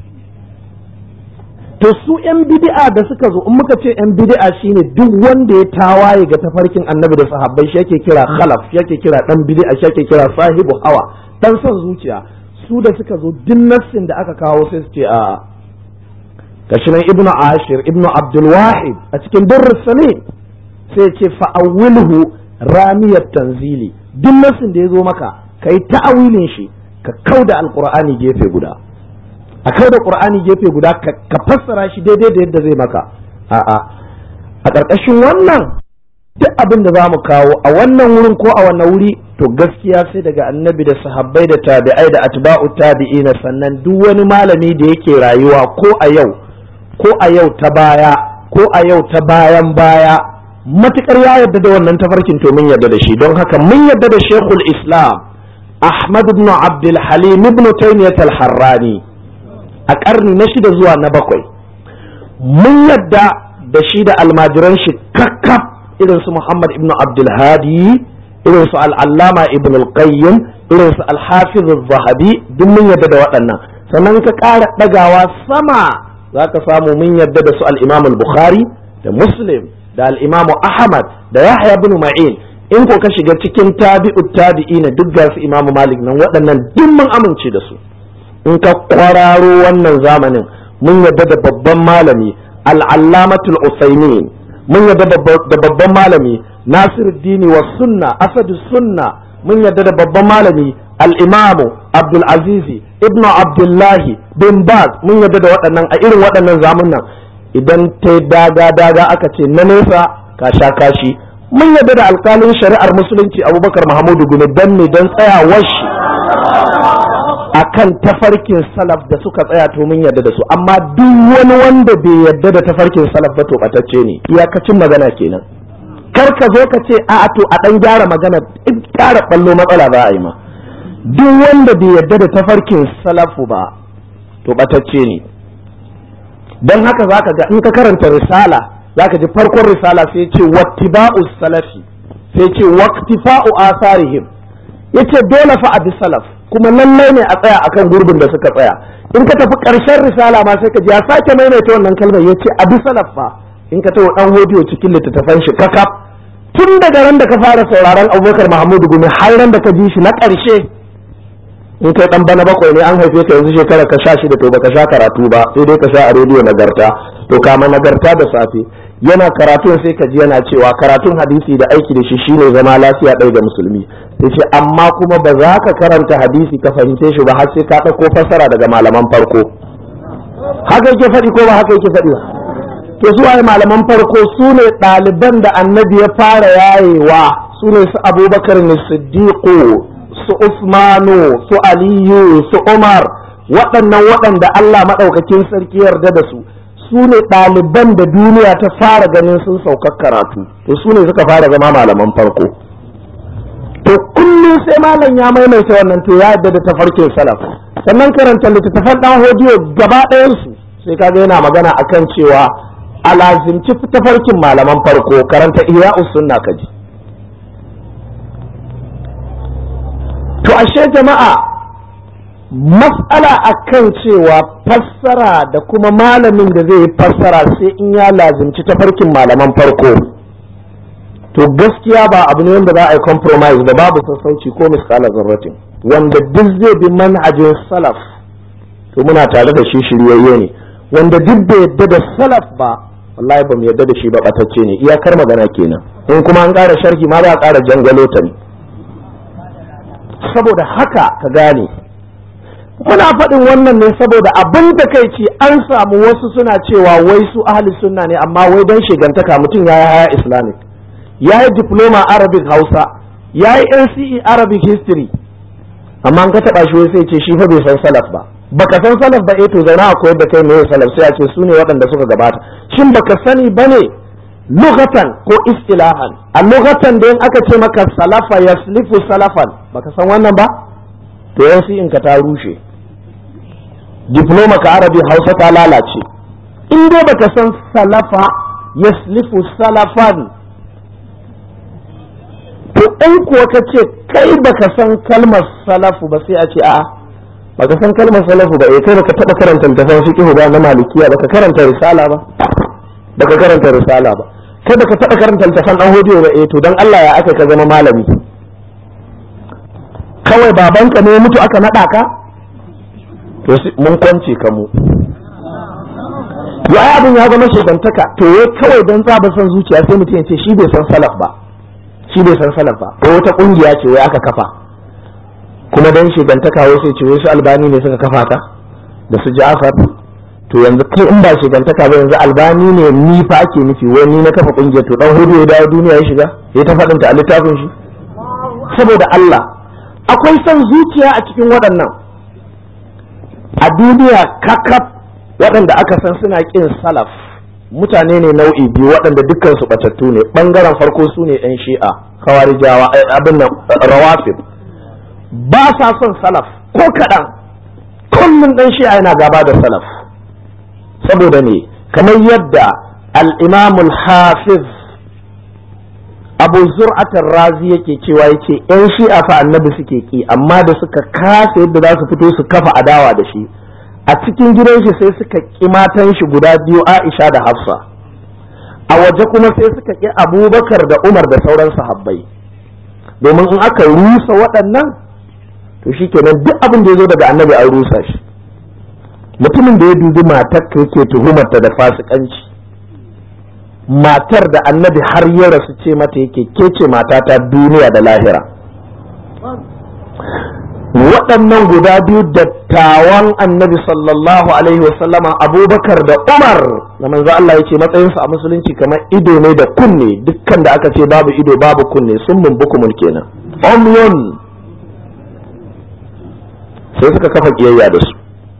to su yan bid'a da suka zo in muka ce yan bid'a shine duk wanda ya tawaye ga tafarkin annabi da sahabbai shi yake kira khalaf shi yake kira dan bid'a shi yake kira sahibu hawa dan son zuciya su da suka zo duk nassin da aka kawo sai su ce a gashi nan ibnu ashir ibnu abdul wahid a cikin durrus salim sai ya ce fa'awilhu ramiyat tanzili duk nassin da ya zo maka kai ta'awilin shi ka kauda alqur'ani gefe guda a kai da qur'ani gefe guda ka fassara shi daidai da yadda zai maka a'a a ƙarƙashin wannan duk abin da za mu kawo a wannan wurin ko a wannan wuri to gaskiya sai daga annabi da sahabbai da tabi'ai da atba'u tabi'ina sannan duk wani malami da yake rayuwa ko a yau ko a yau ta baya ko a yau ta bayan baya matukar ya yarda da wannan tafarkin to mun yarda da shi don haka mun yarda da shekul islam ahmad ibn abdul halim ibn taymiyyah al-harrani a ƙarni na shida zuwa na bakwai mun yadda da shi da almajiran shi kakkaf irin su Muhammad ibn Abdulhadi irin su al'allama ibn al-qayyim irin su al-hafiz zahabi duk mun yadda da waɗannan sannan ka ƙara ɗagawa sama za ka samu mun yadda da su al-imam al-bukhari da muslim da al-imam ahmad da yahya ibn ma'in in ko ka shiga cikin tabi'ut tabi'ina duk ga su imam malik nan waɗannan duk mun amince da su in ka kwararo wannan zamanin mun yadda da babban malami al'allamatul usaimin mun yadda da babban malami nasiruddini wa sunna asadu sunna mun yadda da babban malami al'imamu abdul azizi ibn abdullahi bin baz mun yadda da waɗannan a irin waɗannan zamunan idan ta daga daga aka ce na nesa ka sha kashi mun yadda da alkalin shari'ar musulunci abubakar mahamudu gumi don ne don tsayawar shi akan tafarkin salaf da suka tsaya to mun yarda da su amma duk wani wanda bai yarda da tafarkin salaf ba to batacce ne iyakacin magana kenan kar ka zo ka ce a to a dan gyara magana in gyara ballo matsala ba a yi ma duk wanda bai yarda da tafarkin salafu ba to batacce ne don haka zaka ga in ka karanta risala zaka ji farkon risala sai ce wattiba'u salafi sai ce waqtifa'u asarihim yace dole fa a bi salaf kuma lallai ne a tsaya akan gurbin da suka tsaya in ka tafi ƙarshen risala ma sai ka ji ya sake maimaita wannan kalmar ya ce abi salaf fa in ka tawo dan hodiyo cikin littattafan shi kakaf tun daga ran da ka fara sauraron abubakar mahmudu gumi har ran da ka ji shi na ƙarshe in kai dan bana bakwai ne an haife ka yanzu shekara ka sha shida to baka sha karatu ba sai dai ka sha a rediyo nagarta to kama nagarta da safe yana karatun sai ka ji yana cewa karatun hadisi da aiki da shi shine zama lafiya ɗaya da musulmi sai ce amma kuma ba za ka karanta hadisi ka fahimce shi ba har sai ka ɗauko fassara daga malaman farko haka yake faɗi ko ba haka yake faɗi ba to su waye malaman farko su ne ɗaliban da annabi ya fara yayewa su ne su abubakar ne siddiqu su usmanu su aliyu su umar waɗannan waɗanda allah maɗaukakin sarki yarda da su su ne ɗaliban da duniya ta fara ganin sun saukar karatu to su ne suka fara zama malaman farko to kullum sai malam ya maimaita wannan to ya yarda da tafarkin salaf sannan karanta littattafan ɗan hodiyo gaba ɗayansu sai kaga yana magana akan cewa a lazimci tafarkin malaman farko karanta ihya'us sunna kaji to ashe jama'a mas'ala akan cewa fassara da kuma malamin da zai yi fassara sai in ya lazimci tafarkin malaman farko to gaskiya ba abu ne wanda za a yi compromise da babu sassauci ko misƙala zarratin wanda duk zai bi manhajin salaf to muna tare da shi shiryayye ne wanda duk bai yadda da salaf ba wallahi ba mu yadda da shi ba batacce ne iyakar magana kenan in kuma an ƙara sharhi ma ba a ƙara jangalo ta ne saboda haka ka gane muna faɗin wannan ne saboda abin da kai ce an samu wasu suna cewa wai su ahli sunna ne amma wai don shigantaka mutum ya yi haya islamic ya yi diploma arabic hausa ya yi nce arabic history amma an ka taɓa shi wai sai ce shi fa bai san salaf ba baka san salaf ba eh to zauna a koyar da kai me salaf sai a ce su ne waɗanda suka gabata shin baka sani bane lughatan ko istilahan a lughatan da in aka ce maka salafa yaslifu salafan baka san wannan ba to yansu in ka ta rushe diploma ka arabi hausa ta lalace in dai baka san salafa yaslifu salafan to in kuwa ka ce kai baka san kalmar salafu ba sai a ce a'a baka san kalmar salafu ba eh kai baka taba karanta littafin fiqh ba na malikiya baka karanta risala ba baka karanta risala ba kai baka taba karanta littafin dan hodiyo ba eh to dan Allah ya aka ka zama malami kawai babanka ne mutu aka nada ka to mun kwance ka mu ya abin ya zama shegantaka to ya kawai dan tsaba san zuciya sai mutum ya ce shi bai san salaf ba shi bai san salaf ba ko wata kungiya ce wai aka kafa kuma dan shigantaka wai sai ce wai su albani ne suka kafa ta da su ja'far to yanzu kai in ba shigantaka ba yanzu albani ne ni fa ake nufi wai ni na kafa kungiyar to dan hudu ya dawo duniya ya shiga ya ta faɗinta a littafin shi saboda Allah akwai son zuciya a cikin waɗannan a duniya kakaf waɗanda aka san suna ƙin salaf mutane ne nau'i biyu waɗanda dukkan su batattu ne ɓangaren farko su ne 'yan shi'a kawarijawa abin nan rawafid ba sa son salaf ko kaɗan kullum ɗan shi'a yana gaba da salaf saboda ne kamar yadda al-imamul hafiz abu zur'atar razi yake cewa yake yan shi'a fa annabi suke ki amma da suka kasa yadda za su fito su kafa adawa da shi a cikin gidan shi sai suka ki matan shi guda biyu aisha da hafsa a waje kuma sai suka ki abubakar da umar da sauran sahabbai domin in aka rusa waɗannan to shi kenan duk abin da ya zo daga annabi an rusa shi mutumin da ya dubi matar ka yake tuhumarta da fasikanci matar da annabi har ya rasu ce mata yake ke ce matata duniya da lahira waɗannan guda biyu dattawan annabi sallallahu alaihi wasallama abubakar da umar da manzo Allah ya ce matsayinsu a musulunci kamar ido ne da kunne dukkan da aka ce babu ido babu kunne sun mun bukumul kenan omyon sai suka kafa kiyayya da su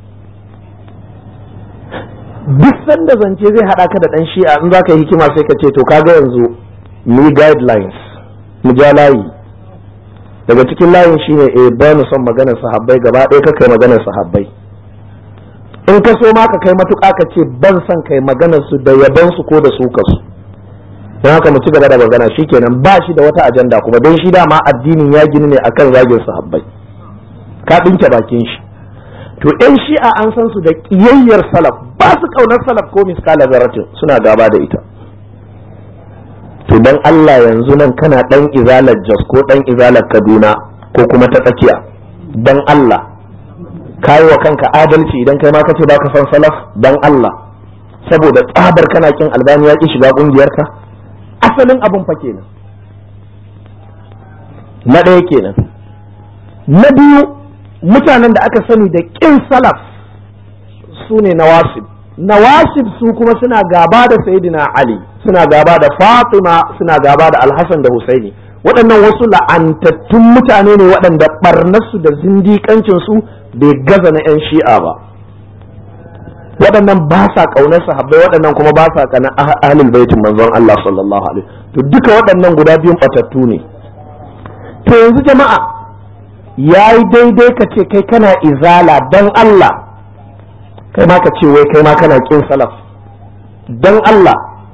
duk sanda zance zai haɗa ka da ɗan shi'a in za ka yi hikima sai ka ce to kaga yanzu mu guidelines mu ja layi daga cikin layin shine eh ba mu son maganar sahabbai gaba ɗaya ka kai maganar sahabbai in ka so ma ka kai matuƙa ka ce ban son kai maganar su da yaban su ko da su ka su don haka mu ci gaba da magana shikenan ba shi da wata ajanda kuma don shi dama addinin ya gini ne akan zagin sahabbai ka ɗinke bakin shi to yan shi'a an san su da ƙiyayyar salaf ba su ƙaunar salaf ko miskala zaratin suna gaba da ita to dan Allah yanzu nan kana dan izalar Jos ko dan izalar Kaduna ko kuma ta tsakiya dan Allah kayi wa kanka adalci idan kai ma kace baka san salaf dan Allah saboda tsabar kana kin albani ya ki shiga kungiyarka asalin abun fa kenan na ɗaya kenan na biyu mutanen da aka sani da kin salaf su ne nawasib nawasib su kuma suna gaba da sayyidina ali suna gaba da fatima suna gaba da alhassan da husaini waɗannan wasu la'antattun mutane ne waɗanda ɓarnarsu da zindiƙancinsu bai gaza na 'yan shi'a ba waɗannan ba sa ƙaunar sahabbai waɗannan kuma ba sa ƙanar ahlul baitin manzon Allah sallallahu alaihi to duka waɗannan guda biyun ɓatattu ne to yanzu jama'a yayi daidai ka ce kai kana izala dan Allah kai ma ka ce wai kai ma kana kin salaf dan Allah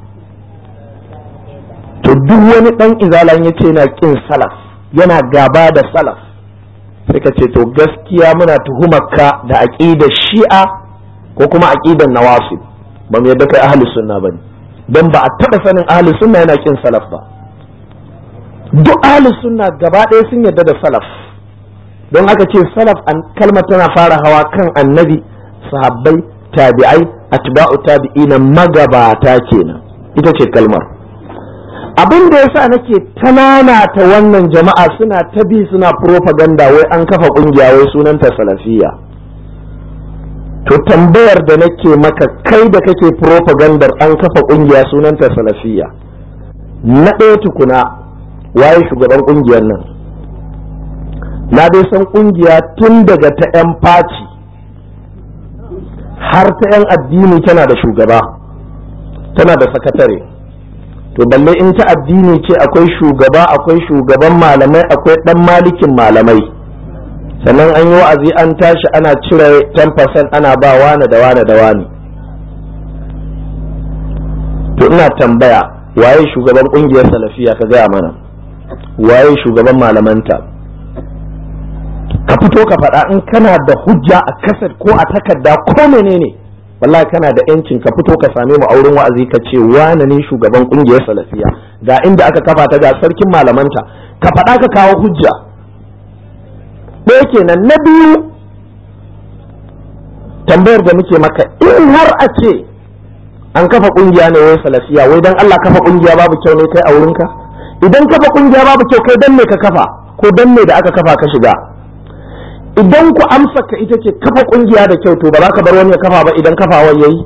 to duk wani dan izalan ya ce na kin salaf yana gaba da salaf sai ka ce to gaskiya muna tuhumarka da aqidar shi'a ko kuma aqidar nawasib ba mu yadda kai ahli sunna bane dan ba a taba sanin ahli sunna yana kin salaf ba duk ahli sunna gaba ɗaya sun yadda da salaf don aka ce salaf an kalmar tana fara hawa kan annabi sahabbai tabi'ai atba'u tabi'ina magabata kenan ita ce kalmar abin da yasa nake ta wannan jama'a suna ta bi suna propaganda wai an kafa kungiya wai sunanta salafiyya to tambayar da nake maka kai da kake propagandar an kafa kungiya sunanta salafiyya na ɗaya tukuna waye shugaban kungiyar nan na dai san kungiya tun daga ta 'yan faci har ta 'yan addini tana da shugaba tana da sakatare to balle in ta addini ce akwai shugaba akwai shugaban malamai akwai dan malikin malamai sannan an yi wa'azi an tashi ana cire 10% ana ba wane da wane da wane to ina tambaya waye shugaban kungiyar salafiya ka gaya mana waye shugaban malamanta ka fito ka faɗa in kana da hujja a kasar ko a takarda ko menene wallahi kana da yancin ka fito ka same mu auren wa'azi ka ce wane ne shugaban kungiyar salafiya ga inda aka kafa ta ga sarkin malamanta ka faɗa ka kawo hujja ɗaya kenan na biyu tambayar da muke maka in har a ce an kafa kungiya ne wai salafiya wai dan Allah kafa kungiya babu kyau ne kai a wurinka idan kafa kungiya babu kyau kai dan me ka kafa ko dan me da aka kafa ka shiga idan ku amsa ka ita ce kafa kungiya da kyau to ba za ka bar wani ya kafa ba idan kafawar yayi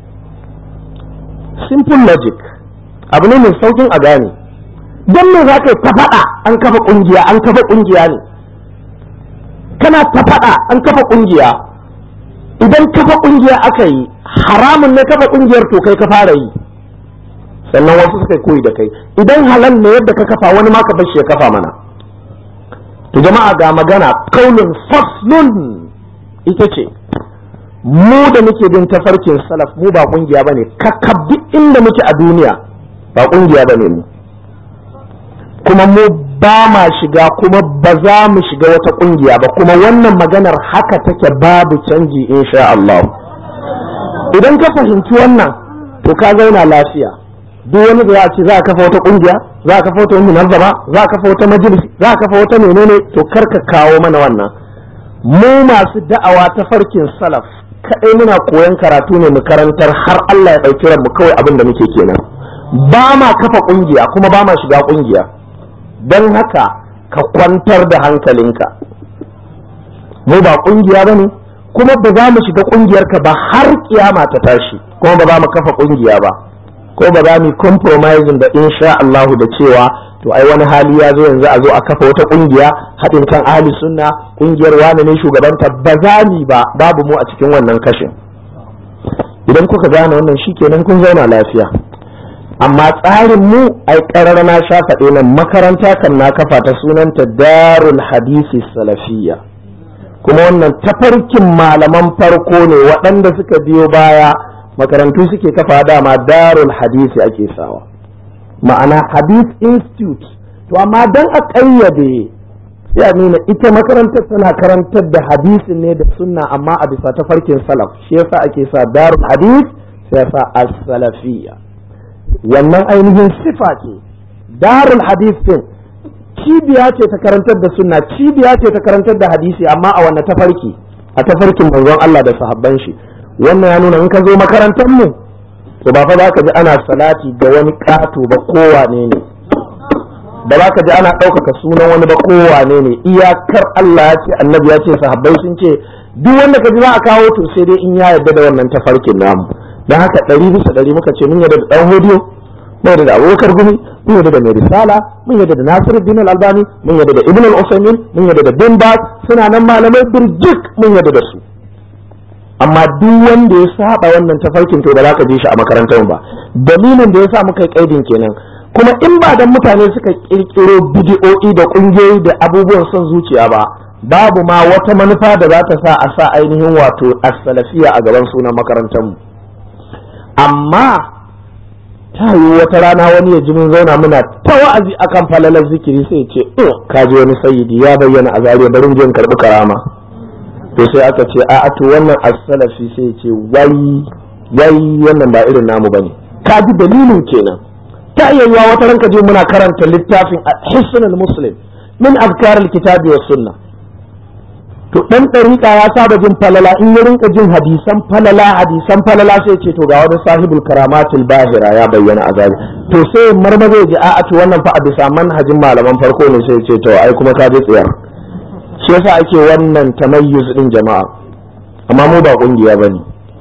simple logic abu ne mai saukin a gane don me za ka yi ta faɗa an kafa kungiya an kafa kungiya ne kana ta faɗa an kafa kungiya idan kafa kungiya aka yi haramun ne kafa kungiyar to kai ka fara yi sannan wasu suka koyi da kai idan halal ne yadda ka kafa wani ma ka bar shi ya kafa mana to jama'a ga magana kaulin faslun ita ce mu da muke bin tafarkin salaf mu ba kungiya bane kakkab duk inda muke a duniya ba kungiya bane mu kuma mu ba ma shiga kuma ba za mu shiga wata kungiya ba kuma wannan maganar haka take babu canji insha Allah idan ka fahimci wannan to ka zauna lafiya duk wani da ya ce za a kafa wata kungiya za a kafa wata munazzama za a kafa wata majalisi za a kafa wata menene to kar ka kawo mana wannan mu masu da'awa ta farkin salaf kadai muna koyon karatu ne mu karantar har Allah ya dauki mu kawai abin da muke kenan ba ma kafa kungiya kuma ba ma shiga kungiya don haka ka kwantar da hankalinka mu ba kungiya bane kuma ba za mu shiga kungiyarka ba har kiyama ta tashi kuma ba za mu kafa kungiya ba ko ba za mu compromising da insha Allahu da cewa to ai wani hali ya zo yanzu a zo a kafa wata kungiya haɗin kan ahli sunna kungiyar wani ne shugabanta ba za mu ba babu mu a cikin wannan kashin idan kuka gane wannan shikenan kun zauna lafiya amma tsarin mu ai ƙarar na sha faɗe nan makaranta kan na kafa ta sunanta darul hadisi salafiyya kuma wannan tafarkin malaman farko ne waɗanda suka biyo baya makarantu suke kafa dama darul hadisi ake sawa ma'ana hadith institute to amma dan a ƙayyade sai a nuna ita makarantar tana karantar da hadisin ne da sunna amma a bisa tafarkin salaf shi yasa ake sa darul hadith sai yasa as-salafiyya wannan ainihin sifa ce darul hadith din cibiya ce ta karantar da sunna cibiya ce ta karantar da hadisi amma a wanne tafarki a tafarkin manzon Allah da sahabban shi wannan ya nuna in ka zo makarantar mu to ba fa za ka ji ana salati ga wani ƙato ba kowane ne ba za ka ji ana ɗaukaka sunan wani ba kowane ne iyakar Allah ya ce annabi ya ce sahabbai sun ce duk wanda ka ji za a kawo to sai dai in ya yarda da wannan tafarkin namu don haka ɗari bisa ɗari muka ce mun yarda da ɗan hodiyo mun yarda da abubakar gumi mun yarda da mai risala mun yarda da nasiru din albani mun yarda da ibn al-usaymin mun yarda da bin baz suna nan malamai birjik mun yarda da su amma duk wanda ya saba wannan tafarkin to ba za ka je shi a makarantar ba dalilin da ya sa muka yi kaidin kenan kuma in ba dan mutane suka kirkiro bidiyo'i da kungiyoyi da abubuwan son zuciya ba babu ma wata manufa da za ta sa a sa ainihin wato as-salafiya a gaban sunan makarantar mu amma ta yi wata rana wani ya ji mun zauna muna ta wa'azi akan falalar zikiri sai ce oh ka ji wani sayyidi ya bayyana a zariya barin je in karbi karama to sai aka ce a to wannan as-salafi sai ce wai wai wannan ba irin namu bane ka ji dalilin kenan ta iya yiwa wata ranka je muna karanta littafin hisnul muslim min azkar al-kitabi was sunnah to dan ɗariƙa ya saba jin falala in ya rinka jin hadisan falala hadisan falala sai ce to ga wani sahibul karamatul bahira ya bayyana a zabi to sai marmaza ya ji a'a to wannan fa a bisa manhajin malaman farko ne sai ce to ai kuma ka ji tsiyar shi yasa ake wannan tamayyuz din jama'a amma mu ba kungiya bane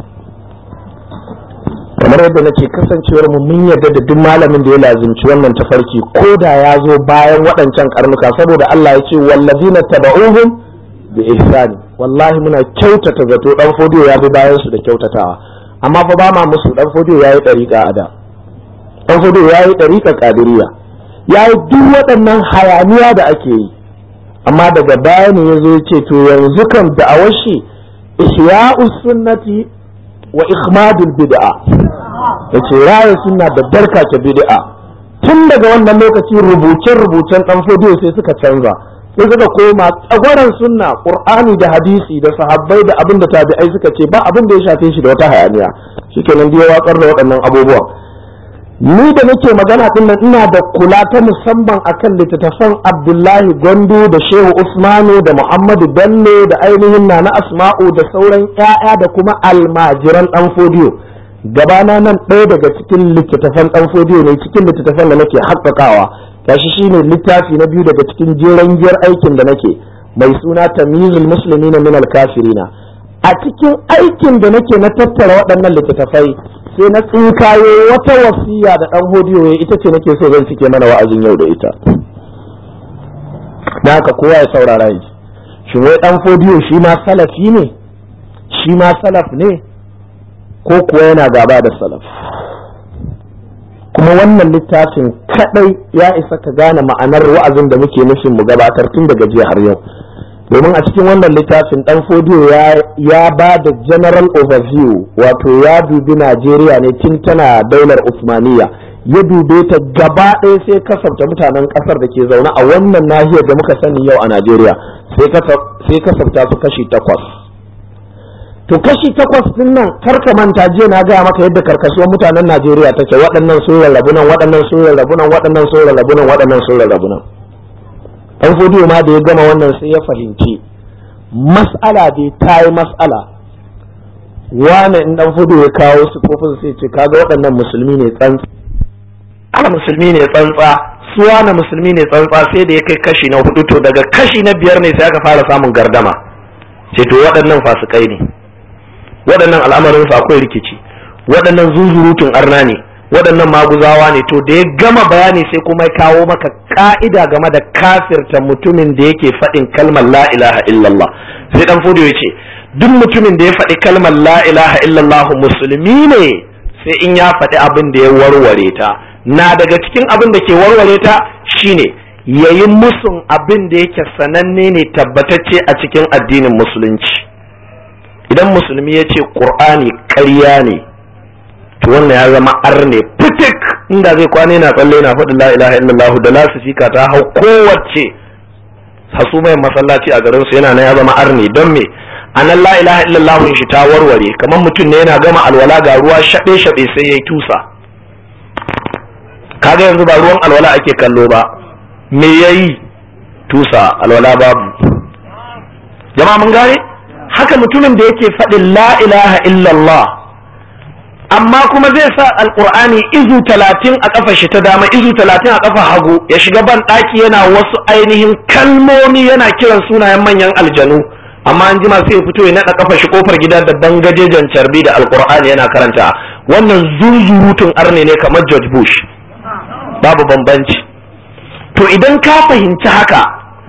kamar yadda nake kasancewar mu mun yarda da duk malamin da ya lazimci wannan tafarki ko da ya zo bayan waɗancan karnuka saboda Allah ya ce wallazina taba'uhum bi ihsani wallahi muna kyautata zato dan fodiyo ya bi bayan su da kyautatawa amma fa ba ma musu dan fodiyo yayi dariƙa a da dan fodiyo yayi dariƙa kadiriya yayi duk waɗannan hayaniya da ake yi amma daga baya ne yazo ya ce to yanzu kan da'awar shi ihya'us sunnati wa ikhmadul bid'a yace raya sunna da barka ta bid'a tun daga wannan lokaci rubuce rubucen dan fodiyo sai suka canza sai suka koma tsagwaron sunna qur'ani da hadisi da sahabbai da abin da tabi'ai suka ce ba abin da ya shafe shi da wata hayaniya shikenan da ya watsar da waɗannan abubuwan ni da nake magana din nan ina da kula ta musamman akan littattafan Abdullahi Gondo da Shehu Usmanu da Muhammadu Bello da ainihin Nana Asma'u da sauran ƴaƴa da kuma almajiran dan fodiyo gabana nan ɗaya daga cikin littattafan dan fodiyo ne cikin littattafan da nake haƙƙaƙawa gashi shine littafi na biyu daga cikin jeren giyar aikin da nake mai suna tamyizul muslimina min kafirina a cikin aikin da nake na tattara waɗannan littattafai sai na tsinkayo wata wasiya da ɗan hodiyo ya ita ce nake so zan cike mana wa'azin yau da ita da haka kowa ya saurara yi shi wai ɗan hodiyo shi ma salafi ne shi ma salaf ne ko kuwa yana gaba da salaf kuma wannan littafin kadai ya isa ka gane ma'anar wa'azin da muke nufin mu gabatar tun daga jiya har yau domin a cikin wannan littafin dan fodiyo ya ba da general overview wato ya dubi najeriya ne tun tana daular usmaniya ya dube ta gaba ɗaya sai kasafta mutanen ƙasar da ke zaune a wannan nahiyar da muka sani yau a najeriya sai kasafta su kashi takwas to kashi takwas din nan karka manta jiya na gaya maka yadda karkasuwar mutanen najeriya take waɗannan sun rarrabu nan waɗannan sun rarrabu nan waɗannan sun rarrabu nan waɗannan sun rarrabu nan dan fodiyo ma da ya gama wannan sai ya fahimci mas'ala dai ta yi mas'ala wane in dan fodiyo ya kawo sifofin sai ce kaga waɗannan musulmi ne tsantsa ana musulmi ne tsantsa su wane musulmi ne tsantsa sai da ya kai kashi na hudu to daga kashi na biyar ne sai aka fara samun gardama ce to waɗannan fasikai ne waɗannan al'amarin su akwai rikici waɗannan zuzurutun arna ne waɗannan maguzawa ne to da ya gama bayani sai kuma ya kawo maka ka'ida game da kafirta mutumin da yake faɗin kalmar la ilaha illallah sai dan fudu ya ce duk mutumin da ya faɗi kalmar la ilaha illallah musulmi ne sai in ya faɗi abin da ya warware ta na daga cikin abin da ke warware ta shine yayi musun abin da yake sananne ne tabbatacce a cikin addinin musulunci idan musulmi ya ce ƙur'ani ƙarya ne to wannan ya zama arne fitik inda zai kwana yana tsalle yana faɗin la ilaha illallah da lasifika ta hau kowace hasumai masallaci a garin su yana nan ya zama arne don me anan la ilaha illallah shi ta warware kamar mutum ne yana gama alwala ga ruwa shaɓe shaɓe sai yayi tusa kaga yanzu ba ruwan alwala ake kallo ba me yayi tusa alwala babu jama'a mun gane haka mutumin da yake faɗin la ilaha illallah amma kuma zai sa alkur'ani izu talatin a kafa shi ta dama izu talatin a kafa hagu ya shiga ban ɗaki yana wasu ainihin kalmomi yana kiran sunayen manyan aljanu amma an jima sai ya fito ya naɗa kafa shi kofar gida da bangajejen carbi da alkur'ani yana karanta wannan zunzurutun arne ne kamar george bush babu bambanci to idan ka fahimci haka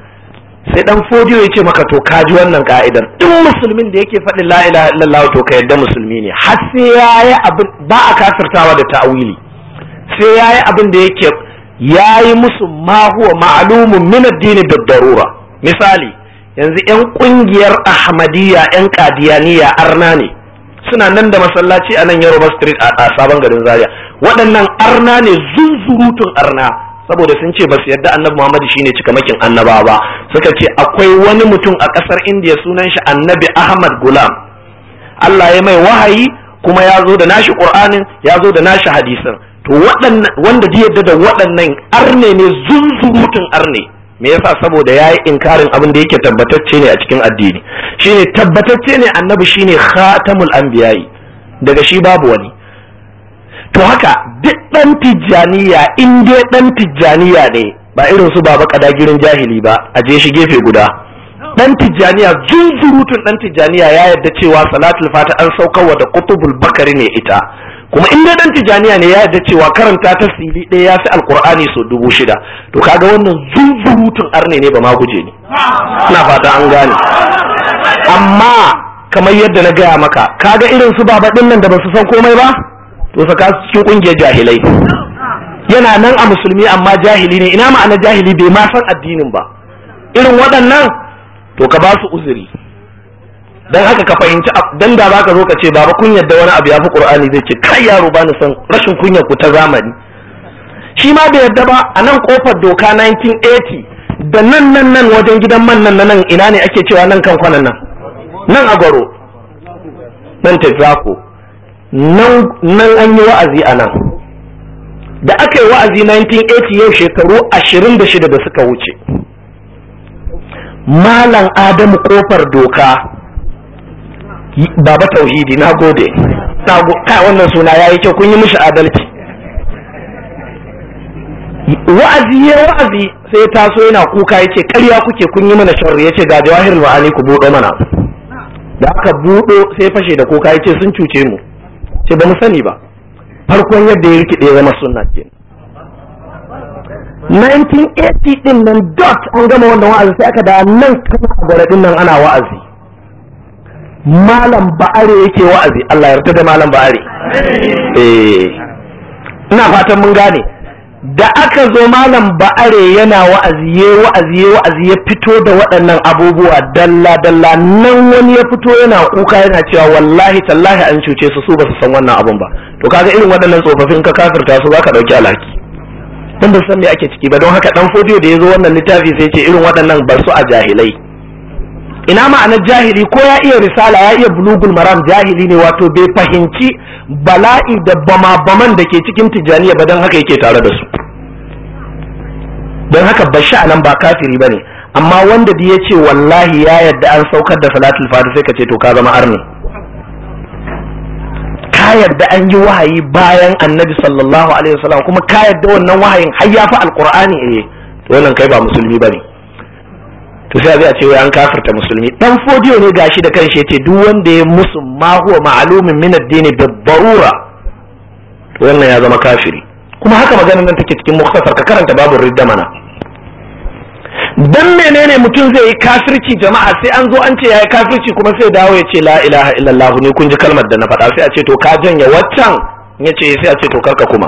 sai dan fodiyo ya ce maka to ka ji wannan ka'idar duk musulmin da yake faɗin la ilaha illallah to ka yadda musulmi ne har sai yayi abin ba a kafirtawa da ta'awili sai yayi abin da yake yayi musu ma huwa ma'lumun min ad-din darura misali yanzu yan kungiyar ahmadiyya yan qadiyaniya arna ne suna nan da masallaci a nan Yoruba Street a sabon garin Zaria waɗannan arna ne zunzurutun arna saboda sun ce ba su yarda annabi Muhammad shine cikamakin annaba ba suka ce akwai wani mutum a ƙasar Indiya sunan shi annabi Ahmad Gulam Allah ya mai wahayi kuma ya zo da nashi Qur'anin ya zo da nashi hadisin to waɗannan wanda ji yadda da waɗannan arne ne zunzurutun arne me yasa saboda yayi inkarin abin da yake tabbatacce ne a cikin addini shine tabbatacce ne annabi shine khatamul anbiya'i daga shi babu wani to haka duk ɗan tijjaniya in dai ɗan tijjaniya ne ba irin su baba kadagirin jahili ba a je shi gefe guda ɗan tijjaniya zunzurutun ɗan tijjaniya ya yarda cewa salatul fata an saukarwa da kutubul bakari ne ita kuma in dai ɗan tijjaniya ne ya yarda cewa karanta ta sili ɗaya ya fi alkur'ani sau dubu shida to kaga wannan zunzurutun arne ne ba ma guje ne ina fata an gane amma kamar yadda na gaya maka kaga irin su baba ɗin nan da ba su san komai ba to saka cikin kungiyar jahilai yana nan a musulmi amma jahili ne ina ma'ana jahili bai ma san addinin ba irin waɗannan to ka ba su uzuri dan haka ka fahimci dan da zaka zo ka ce baba kun yadda wani abu ya fi qur'ani zai ce kai yaro ba ni san rashin kunyar ku ta zamani shi ma bai yadda ba a nan kofar doka 1980 da nan nan nan wajen gidan man nan nan ina ne ake cewa nan kan kwanan nan nan a gwaro nan tafiyako nan an yi wa'azi a nan da aka yi wa'azi 1980 yau shekaru 26 da suka wuce malam adamu kofar doka baba tauhidi na gode kai wannan suna ya yi kyau kun yi mishi adalci wa'azi ya wa'azi sai taso yana kuka ya ce karya kuke kun yi mana sharri ya ce ga jawahir ma'ani ku buɗo mana da aka buɗo sai fashe da kuka ya ce sun cuce mu ce ba mu sani ba farkon yadda ya rikide ya zama sunna ke 1980 din nan dot an gama wannan wa'azi sai aka da nan kana a garadin nan ana wa'azi malam ba'are yake wa'azi Allah ya yarda da malam ba'are eh ina fatan mun gane da aka zo malam ba'are yana wa'azi ya wa'azi ya wa'azi ya fito da waɗannan abubuwa dalla dalla nan wani ya fito yana kuka yana cewa wallahi tallahi an cuce su su ba su san wannan abun ba to kaga irin waɗannan tsofaffin ka kafirta su zaka ɗauki alhaki dan ba san me ake ciki ba don haka dan fodiyo da ya zo wannan littafi sai ce irin waɗannan bar su a jahilai ina ma'anar jahili ko ya iya risala ya iya bulugul maram jahili ne wato bai fahimci bala'i da bama-baman da ke cikin tijjaniya ba don haka yake tare da su don haka bashi a nan ba kafiri ba ne amma wanda da ya ce wallahi ya yadda an saukar da salatul fati sai ka ce to ka zama arni ka yadda an yi wahayi bayan annabi sallallahu alaihi wasallam kuma ka yadda wannan wahayin har ya fi alqur'ani eh to wannan kai ba musulmi bane to sai zai ce wai an kafirta musulmi dan fodiyo ne gashi da kanshi yace duk wanda ya musu ma huwa ma'lumin min ad-din bi darura to wannan ya zama kafiri kuma haka maganar nan take cikin mukhtasar ka karanta babu ridda mana dan menene mutum zai yi kafirci jama'a sai an zo an ce yayi kafirci kuma sai dawo ya ce la ilaha illallah ne kun ji kalmar da na faɗa sai a ce to ka janye waccan ya ce sai a ce to karka kuma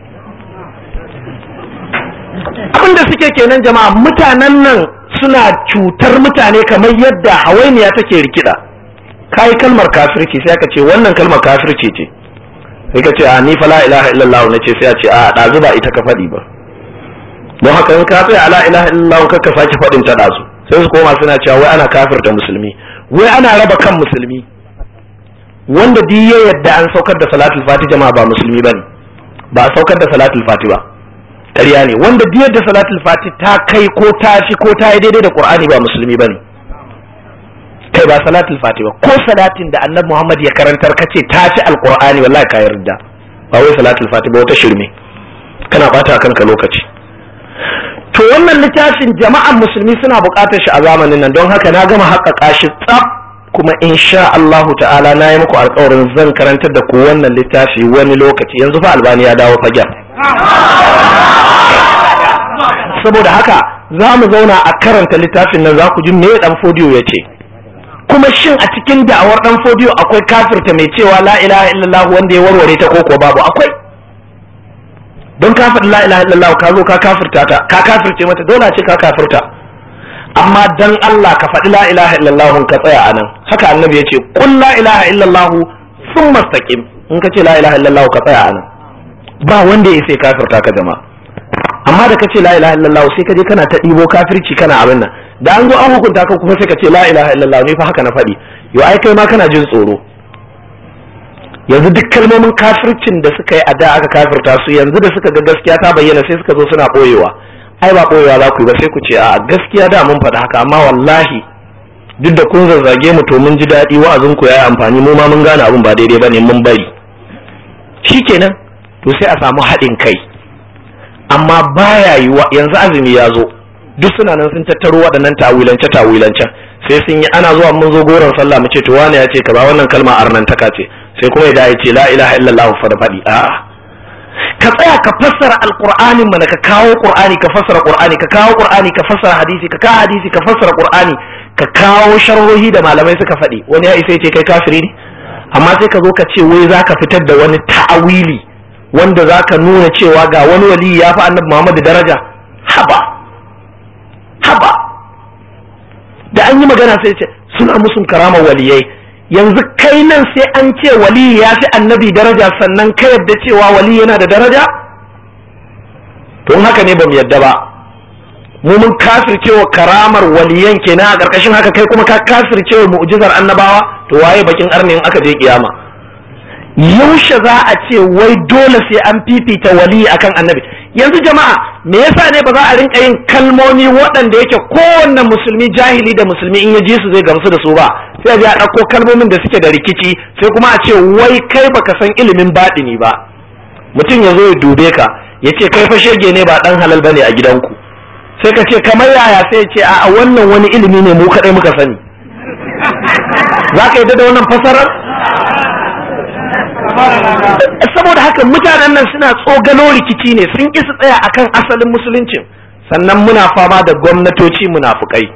abin da suke kenan jama'a mutanen nan suna cutar mutane kamar yadda hawainiya take rikida kai kalmar kafirci sai aka ce wannan kalmar kafirci ce sai ka ce a ni fa la ilaha illallah na ce sai a ce a ɗazu ba ita ka faɗi ba don haka in ka tsaya la ilaha illallah ka ka sake faɗin ta ɗazu sai su koma suna cewa wai ana kafirta musulmi wai ana raba kan musulmi wanda duk ya yadda an saukar da salatul fati jama'a ba musulmi bane ba a saukar da salatul fati ba ƙarya ne wanda duk yadda salatul fati ta kai ko ta fi ko ta yi daidai da qur'ani ba musulmi bane kai ba salatul fati ba ko salatin da annabi Muhammad ya karantar kace ta ci alqur'ani wallahi ka yarda ba wai salatul fati ba wata shirme kana bata kanka lokaci to wannan littafin jama'an musulmi suna buƙatar shi a zamanin nan don haka na gama haƙaƙa shi tsaf kuma insha Allahu ta'ala na yi muku alƙawarin zan karantar da ku wannan littafi wani lokaci yanzu fa albani ya dawo fagen saboda haka za mu zauna a karanta littafin nan za ku ji me dan fodiyo ya ce kuma shin a cikin da'awar dan fodiyo akwai kafirta mai cewa la ilaha illallah wanda ya warware ta koko babu akwai don kafir la ilaha illallah ka zo ka kafirta ta ka kafirce mata dole ce ka kafirta amma dan Allah ka faɗi la ilaha illallah ka tsaya anan haka annabi yace qul la ilaha illallah thumma istaqim in ka ce la ilaha illallah ka tsaya anan ba wanda ya sai kafirta ka jama'a amma da ka ce la ilaha illallah sai ka je kana ta ɗibo kafirci kana abin nan da an zo an hukunta ka kuma sai ka ce la ilaha illallah ne fa haka na faɗi yo ai kai ma kana jin tsoro yanzu duk kalmomin kafircin da suka yi a da aka kafirta su yanzu da suka ga gaskiya ta bayyana sai suka zo suna ɓoyewa ai ba ɓoyewa za ku yi ba sai ku ce a gaskiya da mun faɗi haka amma wallahi duk da kun zazzage mu to mun ji daɗi wa'azin ku yayi amfani mu ma mun gane abin ba daidai bane mun bari shikenan to sai a samu haɗin kai amma baya yiwa yanzu azumi ya zo duk suna nan sun tattaro waɗannan tawilance tawilancen sai sun yi ana zuwa mun zo goron sallah mu ce to wani ya ce kaza wannan kalma arnantaka ce sai kuma ya ce la ilaha illallah fa da faɗi a'a ka tsaya ka fassara alqur'anin mana ka kawo qur'ani ka fassara qur'ani ka kawo qur'ani ka fassara hadisi ka kawo hadisi ka fassara qur'ani ka kawo sharhohi da malamai suka faɗi wani ya isa ya ce kai kafiri ne amma sai ka zo ka ce wai zaka fitar da wani ta'awili wanda zaka nuna cewa ga wani wali ya fi annabi Muhammad daraja haba haba da an yi magana sai ce suna musun karamar waliyai yanzu kai nan sai an ce wali ya fi annabi daraja sannan ka yadda cewa wali yana da daraja tun haka ne ba mu yadda ba mu mun kafircewa karamar waliyan kenan a ƙarƙashin haka kai kuma ka kafircewa mu'jizar annabawa to waye bakin arnin aka je kiyama yaushe za a ce wai dole sai an fifita wali akan annabi yanzu jama'a me yasa ne ba za a rinka yin kalmomi waɗanda yake kowanne musulmi jahili da musulmi in ya ji su zai gamsu da su ba sai a je a ɗauko kalmomin da suke da rikici sai kuma a ce wai kai baka san ilimin baɗini ba mutum ya zo ya dube ka ya ce kai fa shege ne ba ɗan halal bane a gidanku sai ka ce kamar yaya sai ya ce a wannan wani ilimi ne mu kaɗai muka sani za ka yi da wannan fasarar saboda haka mutanen nan suna tsogalo rikici ne sun ƙi su tsaya akan asalin musuluncin sannan muna fama da gwamnatoci munafukai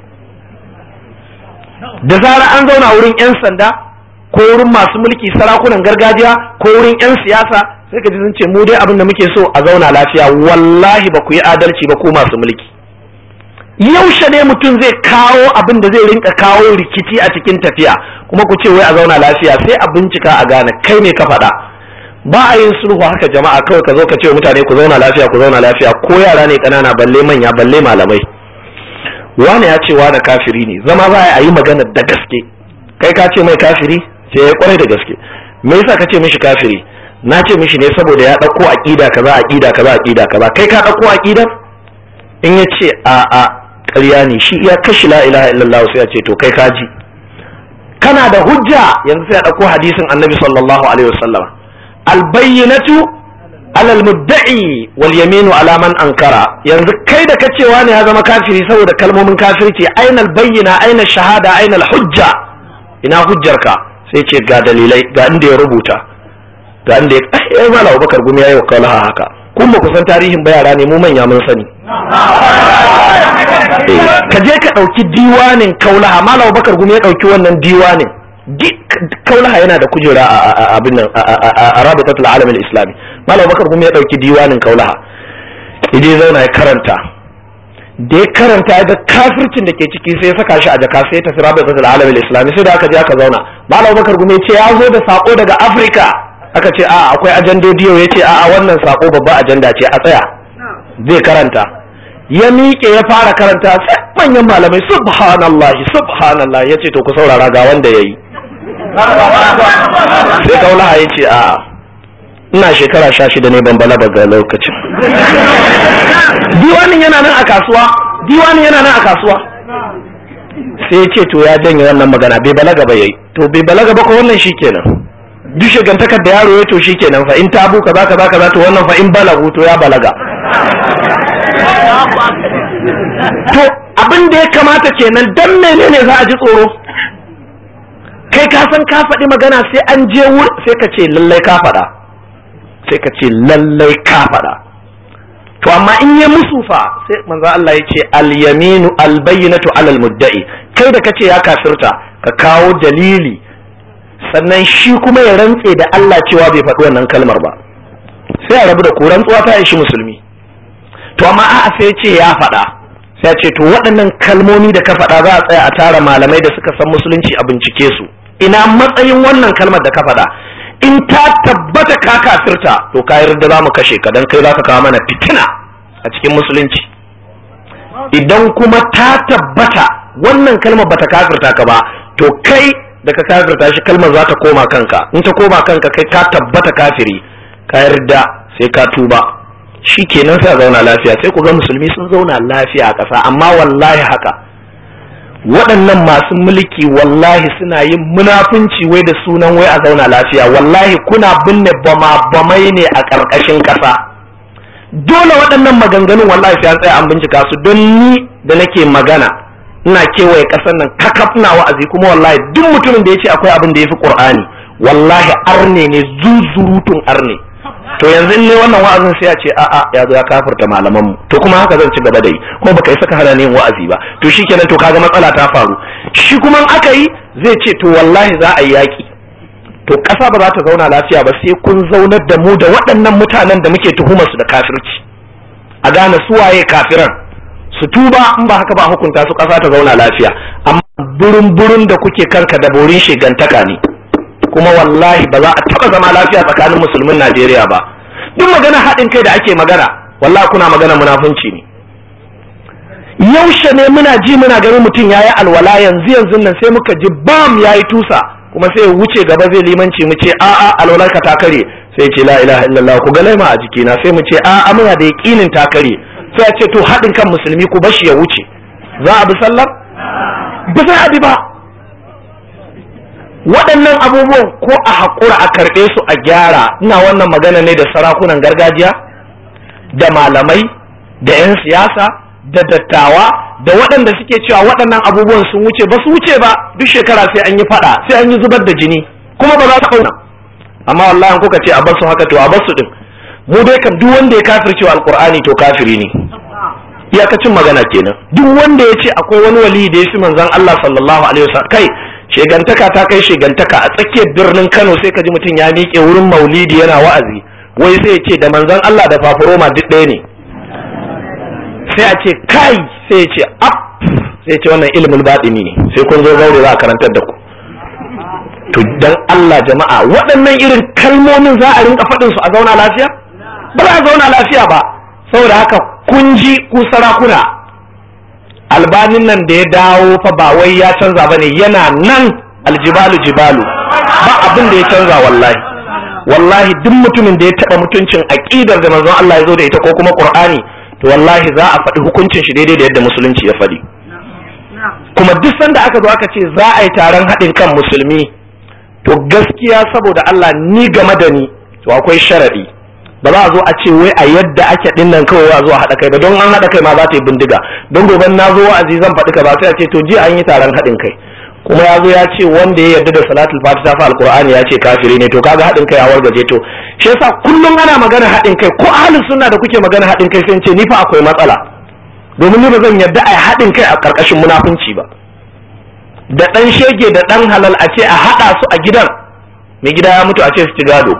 da zara an zauna wurin 'yan sanda ko wurin masu mulki sarakunan gargajiya ko wurin 'yan siyasa sai ka ji sun ce mu dai abin da muke so a zauna lafiya wallahi ba ku yi adalci ba ku masu mulki yaushe ne mutum zai kawo abin da zai rinka kawo rikici a cikin tafiya kuma ku ce wai a zauna lafiya sai a bincika a gane kai ne ka faɗa ba a yin sulhu haka jama'a kawai ka zo ka ce mutane ku zauna lafiya ku zauna lafiya ko yara ne ƙanana balle manya balle malamai wani ya ce wani kafiri ne zama za a yi magana da gaske kai ka ce mai kafiri sai ya kwarai da gaske me yasa ka ce mishi kafiri na ce mishi ne saboda ya ɗauko aƙida kaza aƙida kaza aƙida kaza kai ka ɗauko aƙidar in ya ce a a ƙarya ne shi iya kashi la ilaha illallah sai ya ce to kai kaji kana da hujja yanzu sai ya ɗauko hadisin annabi sallallahu alaihi wasallam albayyinatu alal mudda'i wal yaminu ala man ankara yanzu kai da kacewa ne ya zama kafiri saboda kalmomin kafirci aina bayyina aina shahada aina hujja ina hujjarka sai ce ga dalilai ga inda ya rubuta ga inda ya ai mala Abubakar gumi yayi wakala haka kun ba ku san tarihin ba yara ne mu manya mun sani ka je ka ɗauki diwanin kaulaha mala Abubakar gumi ya ɗauki wannan diwanin kaulaha yana da kujera a abin nan a rabitatul alam islami malam bakar kuma ya dauki diwanin kaulaha idan zauna ya karanta da ya karanta ya ga kafircin da ke ciki sai ya saka shi a jaka sai ya tafi rabitatul alam islami sai da aka je aka zauna malam bakar kuma ya ce ya zo da sako daga afirka aka ce a akwai ajandodi yau ya ce a wannan sako babba ajanda ce a tsaya zai karanta ya miƙe ya fara karanta sai manyan malamai subhanallahi subhanallah ya ce to ku saurara ga wanda ya yi sai kaulaha ya ce a ina shekara sha shida ne ban balaga ga lokacin diwanin yana nan a kasuwa diwanin yana nan a kasuwa sai ce to ya janye wannan magana bai balaga ba yayi to bai balaga ba ko wannan shikenan duk shigantakar da yaro ya to shikenan fa in tabu kaza kaza kaza to wannan fa in balagu to ya balaga to abin da ya kamata kenan dan menene za a ji tsoro kai ka san ka faɗi magana sai an je wur sai ka ce lallai ka faɗa sai ka ce lallai ka faɗa to amma in ya musu fa sai manzo Allah ya ce al-yaminu al-bayyinatu alal mudda'i kai da kace ya kafirta ka kawo dalili sannan shi kuma ya rantse da Allah cewa bai faɗi wannan kalmar ba sai a rabu da ku rantsuwa ta ishi musulmi to amma a'a sai ce ya faɗa sai ce to waɗannan kalmomi da ka faɗa za a tsaya a tara malamai da suka san musulunci a bincike su ina matsayin wannan kalmar da ka faɗa in ta tabbata ka kafirta to ka yarda za mu kashe ka dan kai za ka kawo mana fitina a cikin musulunci idan kuma ta tabbata wannan kalmar bata kafirta ka ba to kai da ka kafirta shi kalmar za ta koma kanka in ta koma kanka kai ka tabbata kafiri ka yarda sai ka tuba shi kenan sai a zauna lafiya sai ku ga musulmi sun zauna lafiya a ƙasa amma wallahi haka waɗannan masu mulki wallahi suna yin munafunci wai da sunan wai a zauna lafiya wallahi kuna binne bama bamai ne a ƙarƙashin ƙasa dole waɗannan maganganun wallahi sai an tsaya an bincika su don ni da nake magana ina kewaye ƙasar nan kakaf na wa'azi kuma wallahi duk mutumin da ya ce akwai abin da ya fi ƙur'ani wallahi arne ne zuzurutun arne to yanzu in ne wannan wa'azin sai ya ce a'a ya zo ya kafirta malaman mu to kuma haka zan ci gaba da yi kuma baka yi saka hana yin wa'azi ba to shikenan to kaga matsala ta faru shi kuma aka yi zai ce to wallahi za a yi yaki to ƙasa ba za ta zauna lafiya ba sai kun zaunar da mu da waɗannan mutanen da muke tuhumar su da kafirci a gane su waye kafiran su tuba in ba haka ba hukunta su ƙasa ta zauna lafiya amma burin burin da kuke kanka da borin shigantaka ne kuma wallahi ba za a taba zama lafiya tsakanin musulmin Najeriya ba duk magana haɗin kai da ake magana wallahi kuna magana munafunci ne yaushe ne muna ji muna ganin mutum yayi alwala yanzu yanzu nan sai muka ji bam yayi tusa kuma sai ya wuce gaba zai limanci mu ce a'a alwalar ka ta kare sai ya ce la ilaha illallah ku ga laima a jikina sai mu ce a'a muna da yaqinin ta kare sai ya ce to haɗin kan musulmi ku bashi ya wuce za a bi sallar ba sai a bi ba waɗannan abubuwan ko a haƙura a karɓe su a gyara ina wannan magana ne da sarakunan gargajiya da malamai da 'yan siyasa da dattawa da waɗanda suke cewa waɗannan abubuwan sun wuce ba su wuce ba duk shekara sai an yi faɗa sai an yi zubar da jini kuma ba za ta ƙauna amma wallahi kuka ce a basu haka to a basu din mu dai kam duk wanda ya kafirce wa alqur'ani to kafiri ne iyakacin magana kenan duk wanda ya ce akwai wani wali da ya fi manzon Allah sallallahu alaihi wasallam kai shegantaka ta kai shegantaka a tsakiyar birnin Kano sai ka ji mutum ya miƙe wurin maulidi yana wa'azi wai sai ya ce da manzon Allah da fafuroma duk ɗaya ne sai a ce kai sai ya ce ap sai ya ce wannan ilimin baɗini ne sai kun zo zaure za a karantar da ku to dan Allah jama'a waɗannan irin kalmomin za a rinka faɗin su a zauna lafiya ba za a zauna lafiya ba saboda haka kun ji ku sarakuna albanin nan da ya dawo fa ba wai ya canza bane yana nan aljibalu jibalu ba abin da ya canza wallahi wallahi duk mutumin da ya taba mutuncin aqidar da manzon Allah ya zo da ita ko kuma Qur'ani to wallahi za a faɗi hukuncin shi daidai da yadda musulunci ya faɗi kuma duk sanda aka zo aka ce za a yi taron haɗin kan musulmi to gaskiya saboda Allah ni game da ni to akwai sharadi ba za a zo a ce wai a yadda ake din nan kawai a zo a haɗa kai ba don an haɗa kai ma za ta yi bindiga don gobe na zo wa'azi zan faɗi ka ba sai a ce to jiya an yi taron haɗin kai kuma ya zo ya ce wanda ya yarda da salatul fatiha fa alqur'ani ya ce kafiri ne to kaga haɗin kai a wargaje to shi yasa kullum ana magana haɗin kai ko ahlus sunna da kuke magana haɗin kai sai ce ni fa akwai matsala domin ni ba zan yarda a haɗin kai a ƙarƙashin munafunci ba da ɗan shege da ɗan halal a ce a haɗa su a gidan mai gida ya mutu a ce su ci gado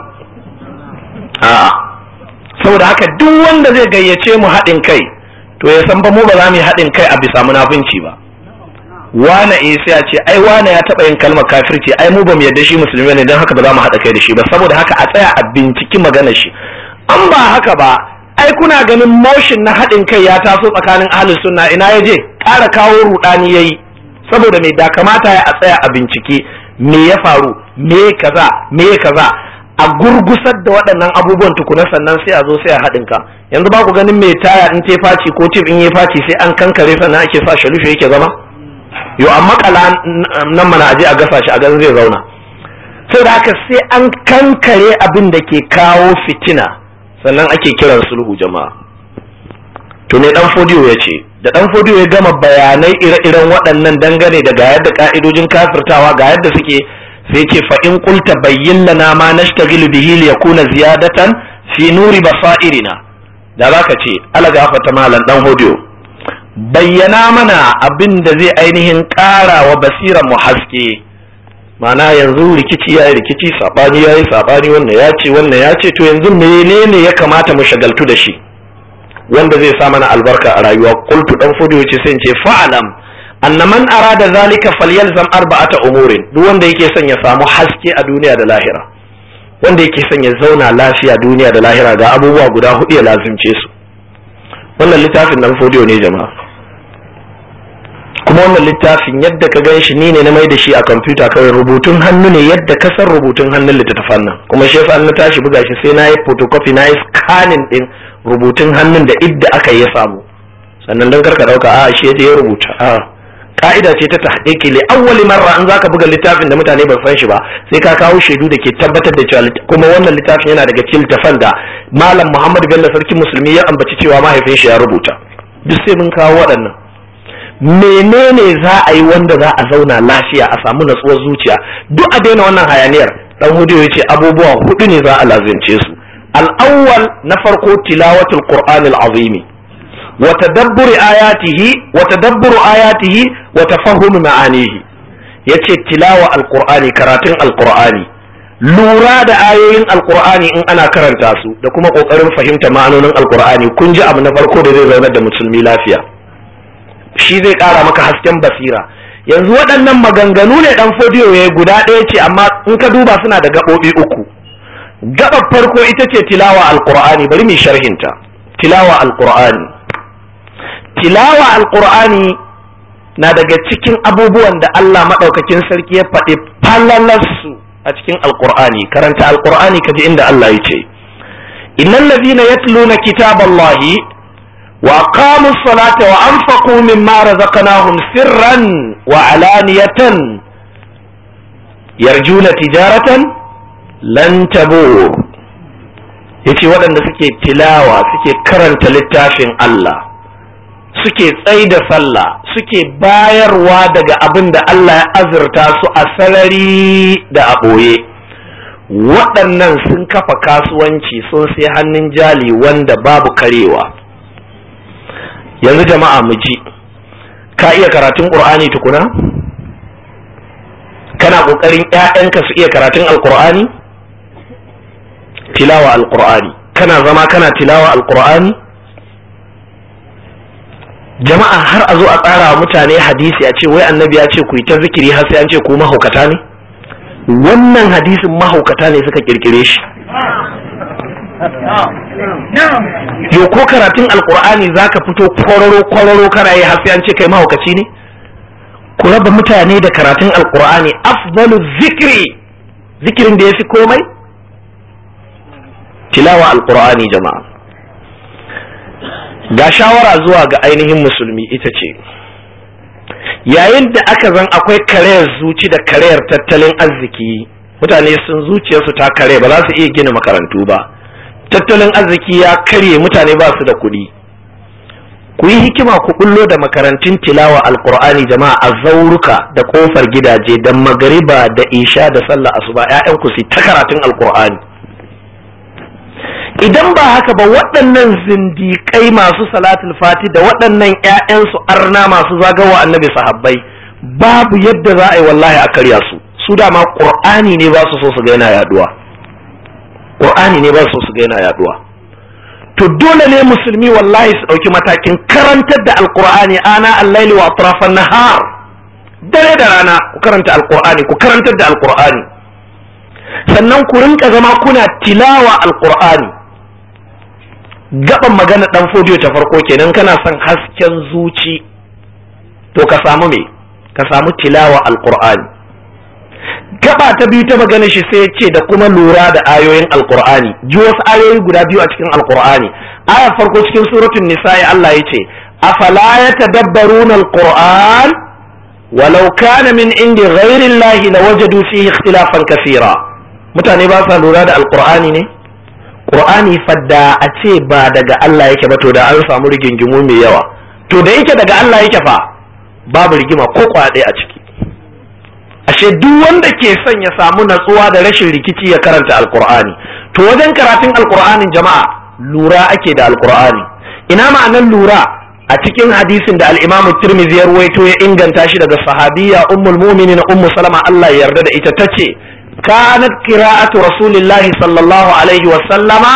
a'a saboda haka duk wanda zai gayyace mu haɗin kai to ya san ba mu ba za mu yi haɗin kai a bisa munafunci ba wane eh sai a ce ai wane ya taɓa yin kalmar kafirci ai mu ba mu yarda shi musulmi ne don haka ba za mu haɗa kai da shi ba saboda haka a tsaya a binciki maganar shi an ba haka ba ai kuna ganin motion na haɗin kai ya taso tsakanin ahlus sunna ina ya je ƙara kawo rudani yayi saboda me da kamata ya a tsaya a bincike me ya faru me kaza me kaza a gurgusar da waɗannan abubuwan tukuna sannan sai a zo sai a haɗin ka yanzu ba ku ganin mai taya in te faci ko tip in yi faci sai an kankare sannan ake sa shalushe yake zama yo amma kala nan mana aje a gasa shi a gan zai zauna sai da haka sai an kankare abin da ke kawo fitina sannan ake kiran sulhu jama'a to ne dan fodiyo ya ce da dan fodiyo ya gama bayanai ire-iren waɗannan dangane da ga yadda ka'idojin kafirtawa ga yadda suke sai ce fa in qulta bayyin lana ma nashtaghilu bihi li yakuna ziyadatan fi nuri basairina da zaka ce ala gafata malan dan hodiyo bayyana mana abin da zai ainihin ƙara wa basiran mu haske mana yanzu rikici ya yi rikici sabani ya yi sabani wannan ya ce wannan ya ce to yanzu menene ya kamata mu shagaltu da shi wanda zai sa mana albarka a rayuwa qultu dan fodiyo ce sai in ce fa'alam anna man arada zalika falyalzam arba'ata umurin duk wanda yake son ya samu haske a duniya da lahira wanda yake son ya zauna lafiya duniya da lahira ga abubuwa guda hudu ya lazimce su wannan littafin nan fodiyo ne jama'a kuma wannan littafin yadda ka gan shi ni ne na mai da shi a kwamfuta kawai rubutun hannu ne yadda ka san rubutun hannun littattafan nan kuma shi yasa na tashi buga shi sai na yi photocopy na yi scanning din rubutun hannun da idda aka yi samu sannan don karka dauka a shi ya rubuta a ka'ida ce ta tahqiqi li awwali marra an zaka buga littafin da mutane ba san shi ba sai ka kawo shaidu da ke tabbatar da cewa kuma wannan littafin yana daga cikin littafan da malam Muhammad Bello sarkin musulmi ya ambaci cewa mahaifin shi ya rubuta duk sai mun kawo waɗannan menene za a yi wanda za a zauna lafiya a samu natsuwar zuciya duk a daina wannan hayaniyar dan hudiyo yace abubuwa hudu ne za a lazimce su al-awwal na farko tilawatul qur'anil azimi وتدبر آياته وتدبر آياته وتفهم معانيه yace tilawa alqur'ani karatun alqur'ani lura da ayoyin alqur'ani in ana karanta su da kuma kokarin fahimta ma'anonin alqur'ani kun ji abu na farko da zai zaunar da musulmi lafiya shi zai kara maka hasken basira yanzu waɗannan maganganu ne dan fodiyo ya guda ɗaya ce amma in ka duba suna da gaɓoɓi uku gaɓar farko ita ce tilawa alqur'ani bari mu sharhinta tilawa alqur'ani tilawa alqur'ani na daga cikin abubuwan da Allah maɗaukakin sarki ya faɗi falalarsu a cikin alqur'ani karanta alqur'ani kaji inda Allah ya ce innal ladhina yatluna kitaballahi wa aqamu ssalata wa anfaqu mimma razaqnahum sirran wa alaniyatan yarjuna tijaratan lan tabur yace waɗanda suke tilawa suke karanta littafin Allah suke tsai da sallah suke bayarwa daga abin da Allah ya azurta su a sarari da a ɓoye waɗannan sun kafa kasuwanci sun sai hannun jali wanda babu karewa yanzu jama'a mu ji ka iya karatun ƙur'ani tukuna kana ƙoƙarin 'ya'yanka su iya karatun alƙur'ani tilawa alƙur'ani kana zama kana tilawa alƙur'ani jama'a har a zo a tsara wa mutane hadisi a ce wai annabi ya ce ku yi ta zikiri har sai an ce ku mahaukata ne wannan hadisin mahaukata ne suka kirkire shi yo ko karatun alkur'ani zaka fito kwararo kwararo kana yi har sai an ce kai mahaukaci ne ku raba mutane da karatun alkur'ani afdalu zikri zikirin da ya fi komai tilawa alkur'ani jama'a ga shawara zuwa ga ainihin musulmi ita ce yayin da aka zan akwai karayar zuci da karayar tattalin arziki mutane sun zuciyarsu ta kare ba za su iya gina makarantu ba tattalin arziki ya karye mutane ba su da kuɗi ku yi hikima ku bullo da makarantun tilawa alkur'ani jama'a a zauruka da kofar gidaje da magariba da isha da sallah asuba 'ya'yanku su ta karatun alkur'ani idan ba haka ba waɗannan zindiƙai masu salatul fati da waɗannan 'ya'yansu arna masu zagawa annabi sahabbai babu yadda za a yi wallahi a karya su su dama ƙur'ani ne ba su so su ga yana yaduwa ƙur'ani ne ba su so su ga yana yaduwa to dole ne musulmi wallahi su ɗauki matakin karantar da alƙur'ani ana allaili wa atrafan nahar dare da rana ku karanta alƙur'ani ku karantar da alƙur'ani sannan ku rinka zama kuna tilawa alƙur'ani gaban magana dan fodiyo ta farko kenan kana son hasken zuci to ka samu me ka samu tilawa alqur'ani gaba ta biyu ta magana shi sai ce da kuma lura da ayoyin alqur'ani ji wasu ayoyi guda biyu a cikin alqur'ani aya farko cikin suratul nisa'i Allah ya ce afala yatadabbaruna alqur'an walau kana min indi ghairi Allah lawajadu fihi ikhtilafan kathira mutane ba sa lura da alqur'ani ne qur'ani fadda a ce ba daga Allah yake ba to da an samu rigingimu mai yawa to da yake daga Allah yake fa babu rigima ko kwaɗe a ciki ashe duk wanda ke son ya samu natsuwa da rashin rikici ya karanta alqur'ani to wajen karatun alqur'anin jama'a lura ake da alqur'ani ina ma'anar lura a cikin hadisin da al-Imam Tirmidhi ya ruwaito ya inganta shi daga sahabiya ummul mu'minin ummu salama Allah ya yarda da ita tace kanat qira'atu rasulillahi sallallahu alaihi wa sallama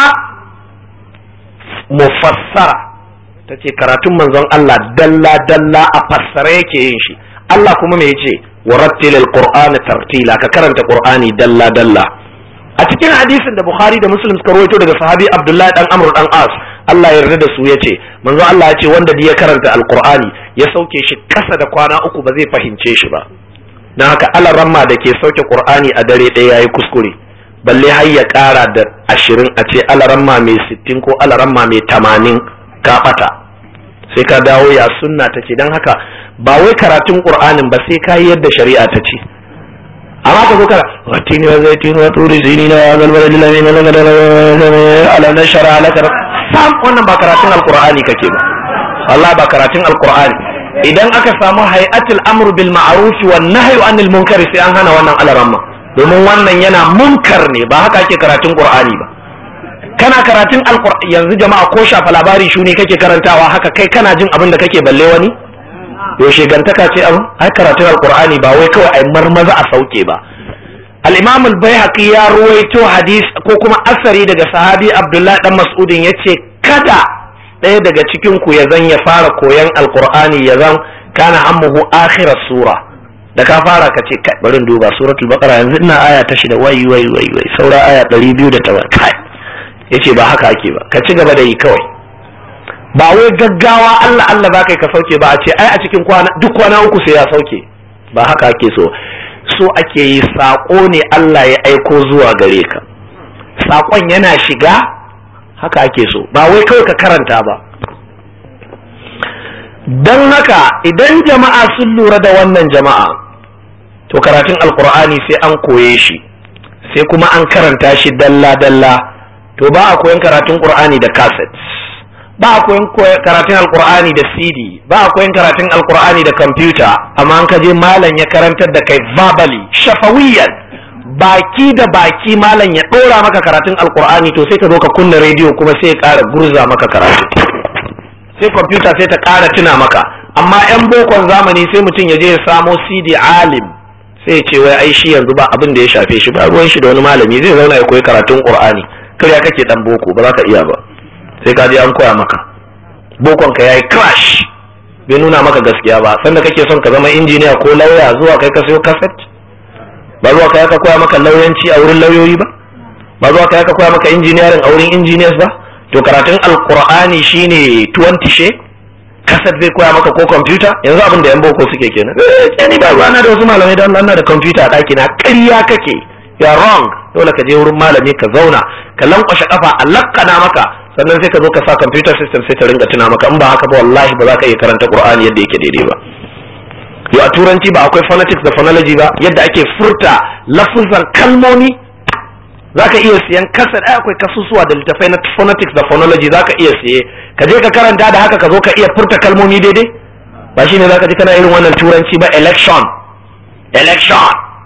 mufassara tace karatun manzon Allah dalla dalla a fassara yake yin shi Allah kuma me yace warattil alqur'ana tartila ka karanta qur'ani dalla dalla a cikin hadisin da Bukhari da Muslim suka rawaito daga sahabi Abdullahi dan Amr dan As Allah ya yarda da su yace manzo Allah ya ce wanda ya karanta alqur'ani ya sauke shi kasa da kwana uku ba zai fahimce shi ba dan haka alaramma da ke sauke qur'ani a dare ɗaya yayi kuskure balle har ya ƙara da ashirin a ce alaramma mai sittin ko alaramma mai tamanin ka ɓata sai ka dawo ya sunna ta ce don haka ba wai karatun qur'anin ba sai ka yi yadda shari'a ta ce amma ka zo kana watini wa zaitini wa turi zini na galbala lillahi na laga da ala na shara ala kara sam wannan ba karatun alqur'ani kake ba Allah ba karatun alqur'ani idan aka samu hay'atul amr bil ma'ruf wan nahyi anil munkar sai an hana wannan alaramma domin wannan yana munkar ne ba haka ake karatun qur'ani ba kana karatun alqur'ani yanzu jama'a ko shafa labari shu ne kake karantawa haka kai kana jin abin da kake balle wani yaushe gantaka ce abin ai karatun alqur'ani ba wai kawai ai marmaza a sauke ba al-imam al-baihaqi ya ruwaito hadis ko kuma asari daga sahabi abdullahi dan mas'udin yace kada ɗaya daga cikin ku ya zan ya fara koyan alqur'ani ya zan kana ammuhu akhirar sura da ka fara ka ce kai bari duba suratul baqara yanzu ina aya ta shida wai wai wai wai saura aya 200 kai yace ba haka ake ba ka ci gaba da yi kawai ba wai gaggawa Allah Allah ba kai ka sauke ba a ce ai a cikin kwana duk kwana uku sai ya sauke ba haka ake so so ake yi sako ne Allah ya aiko zuwa gare ka sakon yana shiga haka ake so ba wai kawai ka karanta ba don haka idan jama'a sun lura da wannan jama'a to karatun alkur'ani sai an koye shi sai kuma an karanta shi dalla-dalla to ba a koyan karatun qur'ani da cassette ba a koyan karatun alkur'ani da cd ba a koyan karatun alkur'ani da computer amma an kaje malam ya karantar da kai verbally shafawiyan baki da baki malam ya ɗora maka karatun alkur'ani to sai ka zo ka kunna rediyo kuma sai ya ƙara gurza maka karatu sai kwamfuta sai ta ƙara tuna maka amma 'yan bokon zamani sai mutum ya je ya samo cd alim sai ya ce wai ai shi yanzu ba abin da ya shafe shi ba ruwan shi da wani malami zai zauna ya koyi karatun qur'ani kariya kake dan boko ba za ka iya ba sai ka je an koya maka bokon ka yayi crash bai nuna maka gaskiya ba sanda kake son ka zama injiniya ko lauya zuwa kai ka sayo cassette ba zuwa kai ka koya maka lauyanci a wurin lauyoyi ba ba zuwa kai ka koya maka engineering a wurin engineers ba to karatun alqur'ani shine 20 she kaset zai koya maka ko kwamfuta yanzu abin da yan boko suke kenan eh ni ba ruwana da wasu malamai da Allah da kwamfuta a ɗaki na ƙarya kake ya wrong dole ka je wurin malami ka zauna ka lankwashe kafa a lakkana maka sannan sai ka zo ka sa computer system sai ta ringa tuna maka in ba haka ba wallahi ba za ka iya karanta qur'ani yadda yake daidai ba yo a turanci ba akwai phonetics da phonology ba yadda ake furta lafuzan kalmomi za ka iya siyan kasar ai akwai kasusuwa da littafai na phonetics da phonology za ka iya siye ka je ka karanta da haka ka zo ka iya furta kalmomi daidai ba shine za ka ji kana irin wannan turanci ba election election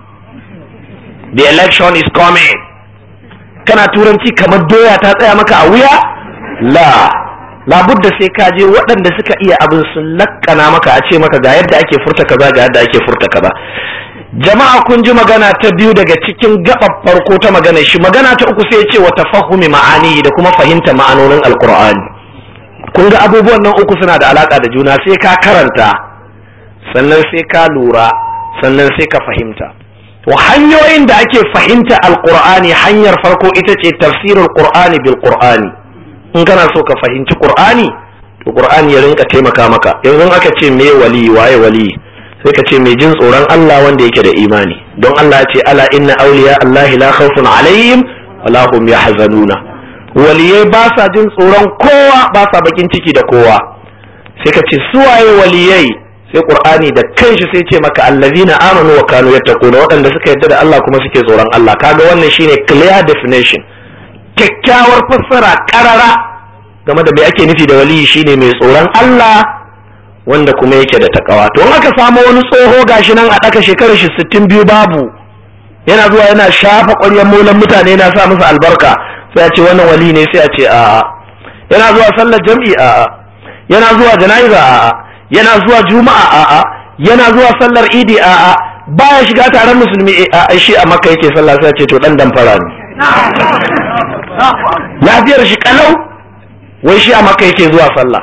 the election is coming kana turanci kamar doya ta tsaya maka a wuya la labudda sai ka je waɗanda suka iya abin sun lakkana maka a ce maka ga yadda ake furta kaza ga yadda ake furta kaza jama'a kun ji magana ta biyu daga cikin gaɓar farko ta magana shi magana ta uku sai ce wa tafahumi ma'ani da kuma fahimta ma'anonin alkur'ani kun ga abubuwan nan uku suna da alaka da juna sai ka karanta sannan sai ka lura sannan sai ka fahimta to hanyoyin da ake fahimta alkur'ani hanyar farko ita ce tafsirul qur'ani bil qur'ani in kana so ka fahimci qur'ani to qur'ani ya rinka taimaka maka yanzu aka ce me wali waye wali sai ka ce mai jin tsoron Allah wanda yake da imani don Allah ya ce ala inna awliya Allah la khawfun alaihim wala hum yahzanuna waliyai ba sa jin tsoron kowa ba sa bakin ciki da kowa sai ka ce suwaye waliyai sai qur'ani da kanshi sai ce maka allazina amanu wa kanu yattaquna waɗanda suka yarda da Allah kuma suke tsoron Allah kaga wannan shine clear definition kyakkyawar fassara karara game da me ake nufi da waliyi shine mai tsoron Allah wanda kuma yake da takawa to in aka samu wani tsoho gashi nan a ɗaka shekarar shi sittin biyu babu yana zuwa yana shafa ƙwaryar molan mutane yana sa musu albarka sai a ce wannan wali ne sai a ce a'a yana zuwa sallar jam'i a'a yana zuwa jana'iza a'a yana zuwa juma'a a'a yana zuwa sallar idi a'a baya shiga taron musulmi a shi a makka yake sallah sai a ce to dan damfara ne lafiyar shi kalau wai shi a makka yake zuwa sallah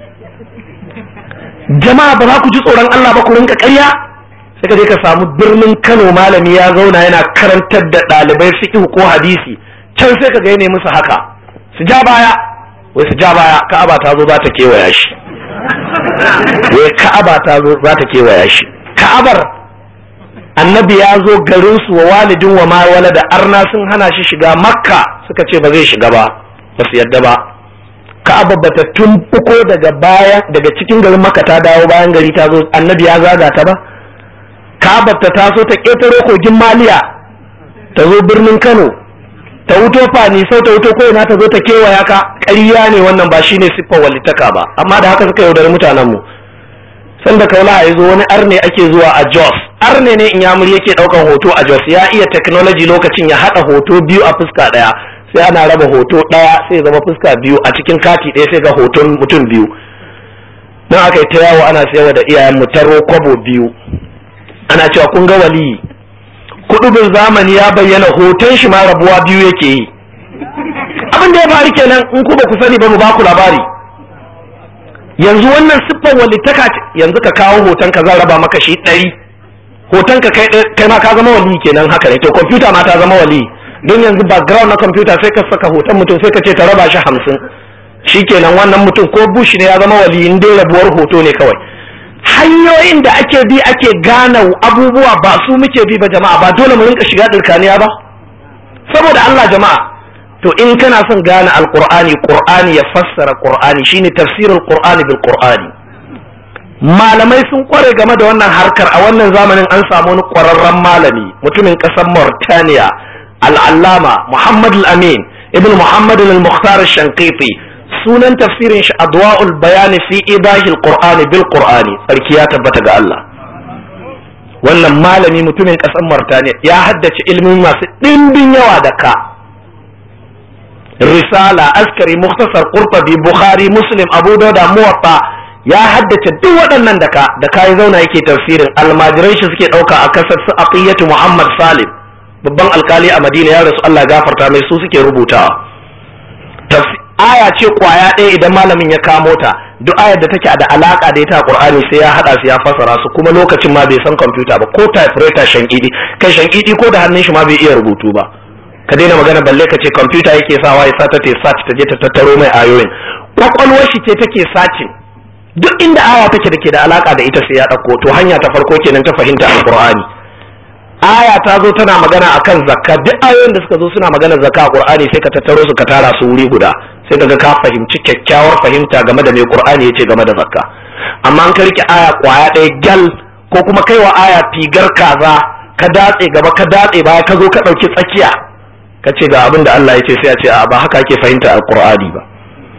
jama'a ba za ku ji tsoron Allah ba ku rinka ƙarya sai ka je ka samu birnin Kano malami ya zauna yana karantar da ɗalibai fiqh ko hadisi can sai ka ga ne musu haka su ja baya wai su ja baya Ka'aba ta zo za ta kewaya shi wai Ka'aba ta zo za ta kewaya shi Ka'abar annabi ya zo garin su wa walidin wa ma da arna sun hana shi shiga Makka suka ce ba zai shiga ba ba su yadda ba Ka'aba bata tumfuko daga baya daga cikin garin Makka ta dawo bayan gari ta zo annabi ya zaga ta ba Ka'aba ta taso ta ketaro kogin Maliya ta zo birnin Kano ta wuto fani sau ta wuto koina ta zo ta kewaya ka ƙarya ne wannan ba shine siffar walitaka ba amma da haka suka yaudari mutanen mu sanda kaula ya zo wani arne ake zuwa a Jos arne ne in yamuri yake ɗaukan hoto a Jos ya iya technology lokacin ya haɗa hoto biyu a fuska ɗaya sai ana raba hoto ɗaya sai zama fuska biyu a cikin kati ɗaya sai ga hoton mutum biyu don aka yi ta yawo ana sayarwa da iyayen mu taro kwabo biyu ana cewa kun ga waliyi kudubin zamani ya bayyana hoton shi ma rabuwa biyu yake yi abin da ya faru kenan in ku ba ku sani ba mu ba ku labari yanzu wannan siffar walittaka yanzu ka kawo hoton ka zan raba maka shi ɗari hoton ka kai ma ka zama wali kenan haka ne to kwamfuta ma ta zama wali don yanzu background na kwamfuta sai ka saka hoton mutum sai ka ce ta raba shi hamsin shi kenan wannan mutum ko bush ne ya zama wali in dai rabuwar hoto ne kawai hanyoyin da ake bi ake gane abubuwa ba su muke bi ba jama'a ba dole mu rinka shiga dirkaniya ba saboda Allah jama'a to in kana son gane alqur'ani qur'ani ya fassara qur'ani shine tafsirul qur'ani bil qur'ani malamai sun kware game da wannan harkar a wannan zamanin an samu wani kwararren malami mutumin kasar Mauritania al-allama Muhammad al-Amin ibn Muhammad al-Mukhtar al-Shanqiti sunan tafsirin shi adwa'ul bayani fi idahil qur'ani bil qur'ani sarki ya tabbata ga Allah wannan malami mutumin ƙasar Mauritania ya haddace ilmin masu ɗimbin yawa da ka risala askari muktasar qurtubi bukhari muslim abu dauda muwatta ya haddace duk waɗannan da ka da kai zauna yake tafsirin almajiran shi suke ɗauka a kasar su aqiyatu muhammad salim babban alkali a madina ya rasu Allah gafarta mai su suke rubutawa aya ce kwaya ɗaya idan malamin ya kamo ta duk ayar da take da alaka da ita Qur'ani sai ya hada su ya fasara su kuma lokacin ma bai san kwamfuta ba ko typewriter shankidi kai shankidi ko da hannun shi ma bai iya rubutu ba ka daina magana balle ka ce kwamfuta yake sawa ya sata ta search ta je ta tattaro mai ayoyin kwakwalwar shi ce take sacin duk inda aya take da ke da alaka da ita sai ya ɗauko to hanya ta farko kenan ta fahimta alqur'ani aya ta zo tana magana akan zakka duk ayoyin da suka zo suna magana zakka a qur'ani sai ka tattaro su ka tara su wuri guda sai kaga ka fahimci kyakkyawar fahimta game da me qur'ani yace game da zakka amma an ka rike aya kwaya ɗaya gal ko kuma kai wa aya figar kaza ka datse gaba ka datse baya ka zo ka ɗauki tsakiya ka ce ga abin da Allah ya ce sai a ce a ba haka ake fahimta alqur'ani ba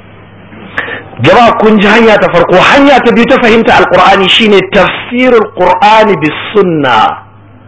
jama'a kun ji hanya ta farko hanya ta biyu ta fahimta alqur'ani shine tafsirul qur'ani bis sunnah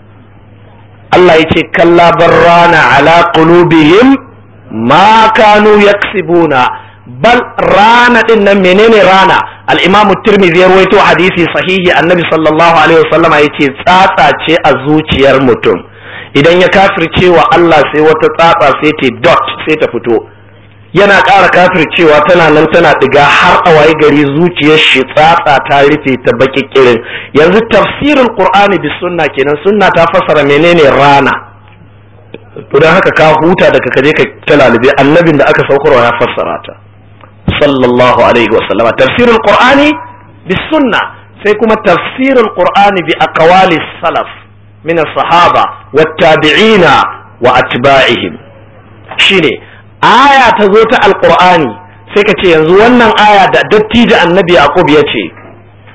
Allah ya ce kalla barrana ala qulubihim ma kanu yaksibuna bal rana din nan menene rana al-imam tirmidhi ya rawaito hadisi sahihi annabi sallallahu alaihi wasallama yace tsatsa ce a zuciyar mutum idan ya kafirce wa Allah sai wata tsatsa sai ta dot sai ta fito yana ƙara kafircewa tana nan tana diga har a waye gari zuciyar shi tsatsa ta rufe ta baki kirin yanzu tafsirin qur'ani bis sunna kenan sunna ta fassara menene rana to dan haka ka huta daga kaje ka talalube annabin da aka saukarwa ya fassara ta sallallahu alaihi wa sallama tafsirul qur'ani bis sunna sai kuma tafsirul qur'ani bi aqwali salaf min as-sahaba wat tabi'ina wa atba'ihim shine aya ta zo ta alqur'ani sai ka ce yanzu wannan aya da dattijo annabi yaqub ya ce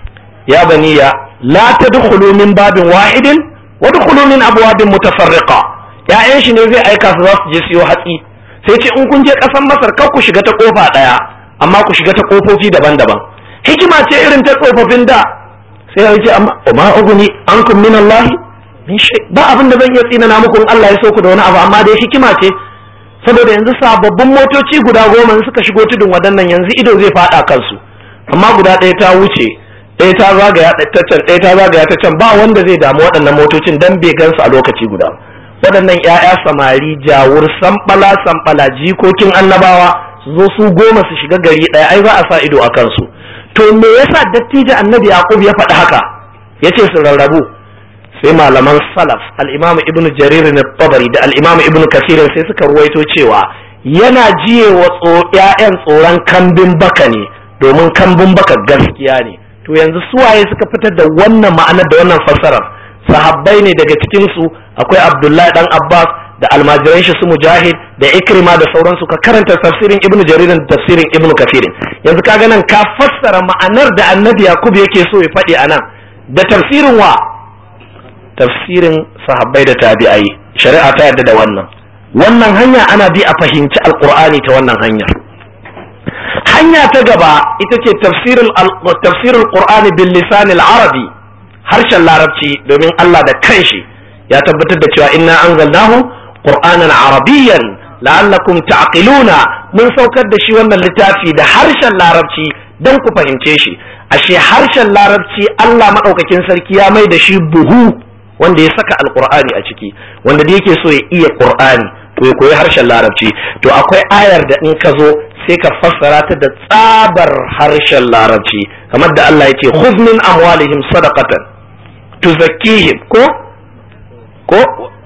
ya baniya la tadkhulu min babin wahidin wa dkhulu min abwabin mutafarriqa ya'yan shi ne zai aika su za su je siyo hatsi sai ce in kun je ƙasar masar kar ku shiga ta kofa ɗaya amma ku shiga ta kofofi daban-daban hikima ce irin ta tsofaffin da sai ya ce amma ma uguni ankum min Allah min shay ba abin da zan iya tsinana muku in Allah ya so ku da wani abu amma dai hikima ce saboda yanzu sababbin motoci guda goma suka shigo tudun waɗannan yanzu ido zai faɗa kansu amma guda ɗaya ta wuce ɗaya ta zagaya ta can ɗaya ta zagaya ta can ba wanda zai damu waɗannan motocin dan bai gansu a lokaci guda waɗannan ƴaƴa samari jawur samɓala samɓala jikokin annabawa su zo su goma su shiga gari ɗaya ai za a sa ido a kansu to me yasa dattijo annabi yaqub ya faɗi haka yace su rarrabu sai malaman salaf al-imamu ibnu jarir na tabari da al-imamu ibnu kasir sai suka ruwaito cewa yana jiye wa ƴaƴan tsoron kambin baka ne domin kambin baka gaskiya ne to yanzu suwaye suka fitar da wannan ma'anar da wannan fassarar sahabbai ne daga cikin su akwai abdullahi dan abbas da almajiran shi su mujahid da ikrima da sauransu ka karanta tafsirin ibnu jarir da tafsirin ibnu kafirin yanzu kaga nan ka fassara ma'anar da annabi yakub yake so ya faɗi anan da tafsirin wa tafsirin sahabbai da tabi'ai shari'a ta yarda da wannan wannan hanya ana bi a fahimci alqur'ani ta wannan hanyar hanya ta gaba ita ce tafsirul tafsirul qur'ani bil lisan al arabi harshen larabci domin Allah da kanshi ya tabbatar da cewa inna anzalnahu qur'anan arabiyyan la'allakum ta'qiluna mun saukar da shi wannan littafi da harshen larabci dan ku fahimce shi ashe harshen larabci Allah madaukakin sarki ya mai da shi buhu wanda ya saka alqur'ani a ciki wanda da yake so ya iya qur'ani to ya koyi harshen larabci to akwai ayar da in ka zo sai ka fassara ta da tsabar harshen larabci kamar da Allah ya ce khudh min amwalihim sadaqatan tuzakkihim ko ko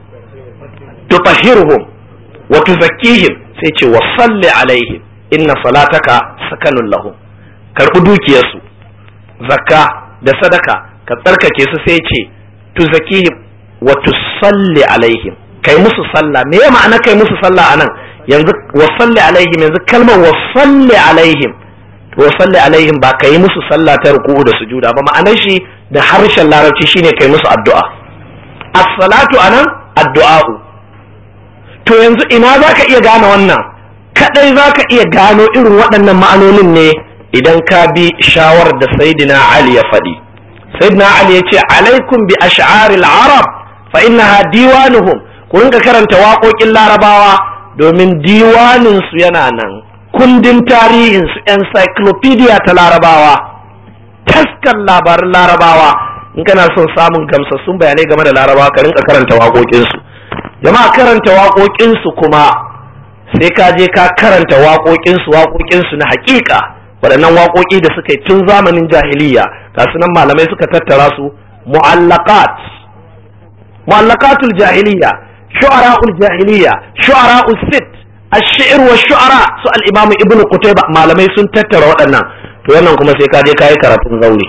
tutahhiruhum wa tuzakkihim sai ce wa salli alaihim inna salataka sakanun lahum karbi dukiyarsu zakka da sadaka ka tsarkake su sai ce tuzakkihim wa tusalli alaihim kai musu sallah me ya ma'ana kai musu sallah anan yanzu wa salli alaihim yanzu kalmar wa salli alaihim to wa salli alaihim ba kai musu sallah ta ruku'u da sujuda ba ma'anar shi da harshen larabci shine kai musu addu'a as-salatu anan addu'a'u to yanzu ina zaka iya gane wannan kadai zaka iya gano irin waɗannan ma'anonin ne idan ka bi shawar da sayyidina Ali ya faɗi sayyidina Ali ya ce alaikum bi ash'aril arab fa innaha diwanuhum ku rinka karanta waƙoƙin larabawa domin diwaninsu yana nan kundin tarihinsu encyclopedia ta larabawa taskar labarin larabawa in kana son samun gamsassun bayanai game da larabawa ka rinka karanta waƙoƙinsu jama'a karanta waƙoƙinsu kuma sai ka je ka karanta waƙoƙinsu waƙoƙinsu na haƙiƙa waɗannan waƙoƙi da suka yi tun zamanin jahiliya ga nan malamai suka tattara su mu'allaqat mu'allaqatul jahiliya shu'ara'ul jahiliya shu'ara'ul sit ash-shi'r wa shu'ara su al-imam ibnu qutayba malamai sun tattara waɗannan to wannan kuma sai ka je kai karatun zaure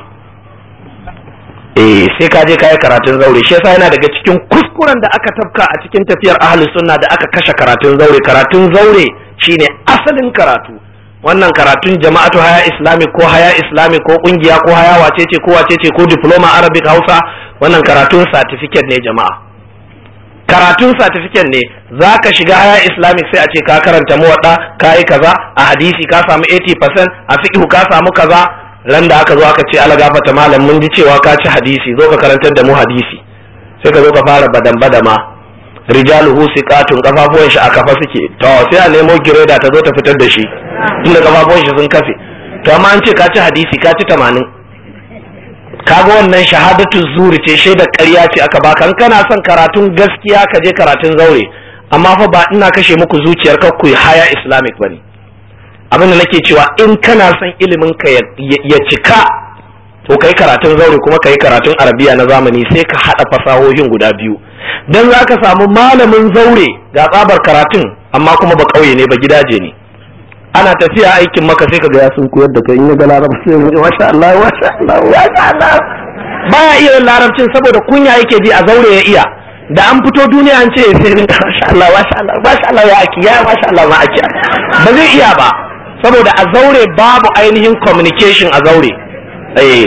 eh sai ka je kai karatun zaure shi yasa yana daga cikin kuskuren da aka tafka a cikin tafiyar ahli sunna da aka kashe karatun zaure karatun zaure shine asalin karatu wannan karatun jama'atu haya islami ko haya islami ko kungiya ko haya wacece ko wacece ko diploma arabic hausa wannan karatun certificate ne jama'a karatun certificate ne za ka shiga haya islamic sai a ce ka karanta muwaɗa ka yi kaza a hadisi ka samu 80% a fiqhu ka samu kaza ran da aka zo aka ce ala gafata malam mun ji cewa ka ci hadisi zo ka karantar da mu hadisi sai ka zo ka fara badan badama rijaluhu siqatun kafafuwan shi a kafa suke to sai a nemo gireda ta zo ta fitar da shi tunda kafafuwan shi sun kafe to amma an ce ka ci hadisi ka ci 80 kaga wannan shahadatu zuri ce shaidar ƙarya ce aka baka in kana son karatun gaskiya ka je karatun zaure amma fa ba ina kashe muku zuciyar ka ku haya islamic bane abin da nake cewa in kana son ilimin ka ya cika to kai karatun zaure kuma kai karatun arabiya na zamani sai ka hada fasahohin guda biyu dan zaka samu malamin zaure ga tsabar karatun amma kuma ba kauye ne ba gidaje ne ana tafiya aikin maka sai kaga ya sun koyar da kai in ya ga larabci sai ya masha Allah masha Allah masha Allah baya iya larabcin saboda kunya yake ji a zaure ya iya da an fito duniya an ce sai rinka masha Allah masha Allah masha Allah ya aki ya masha Allah ma aki ba zai iya ba saboda a zaure babu ainihin communication a zaure eh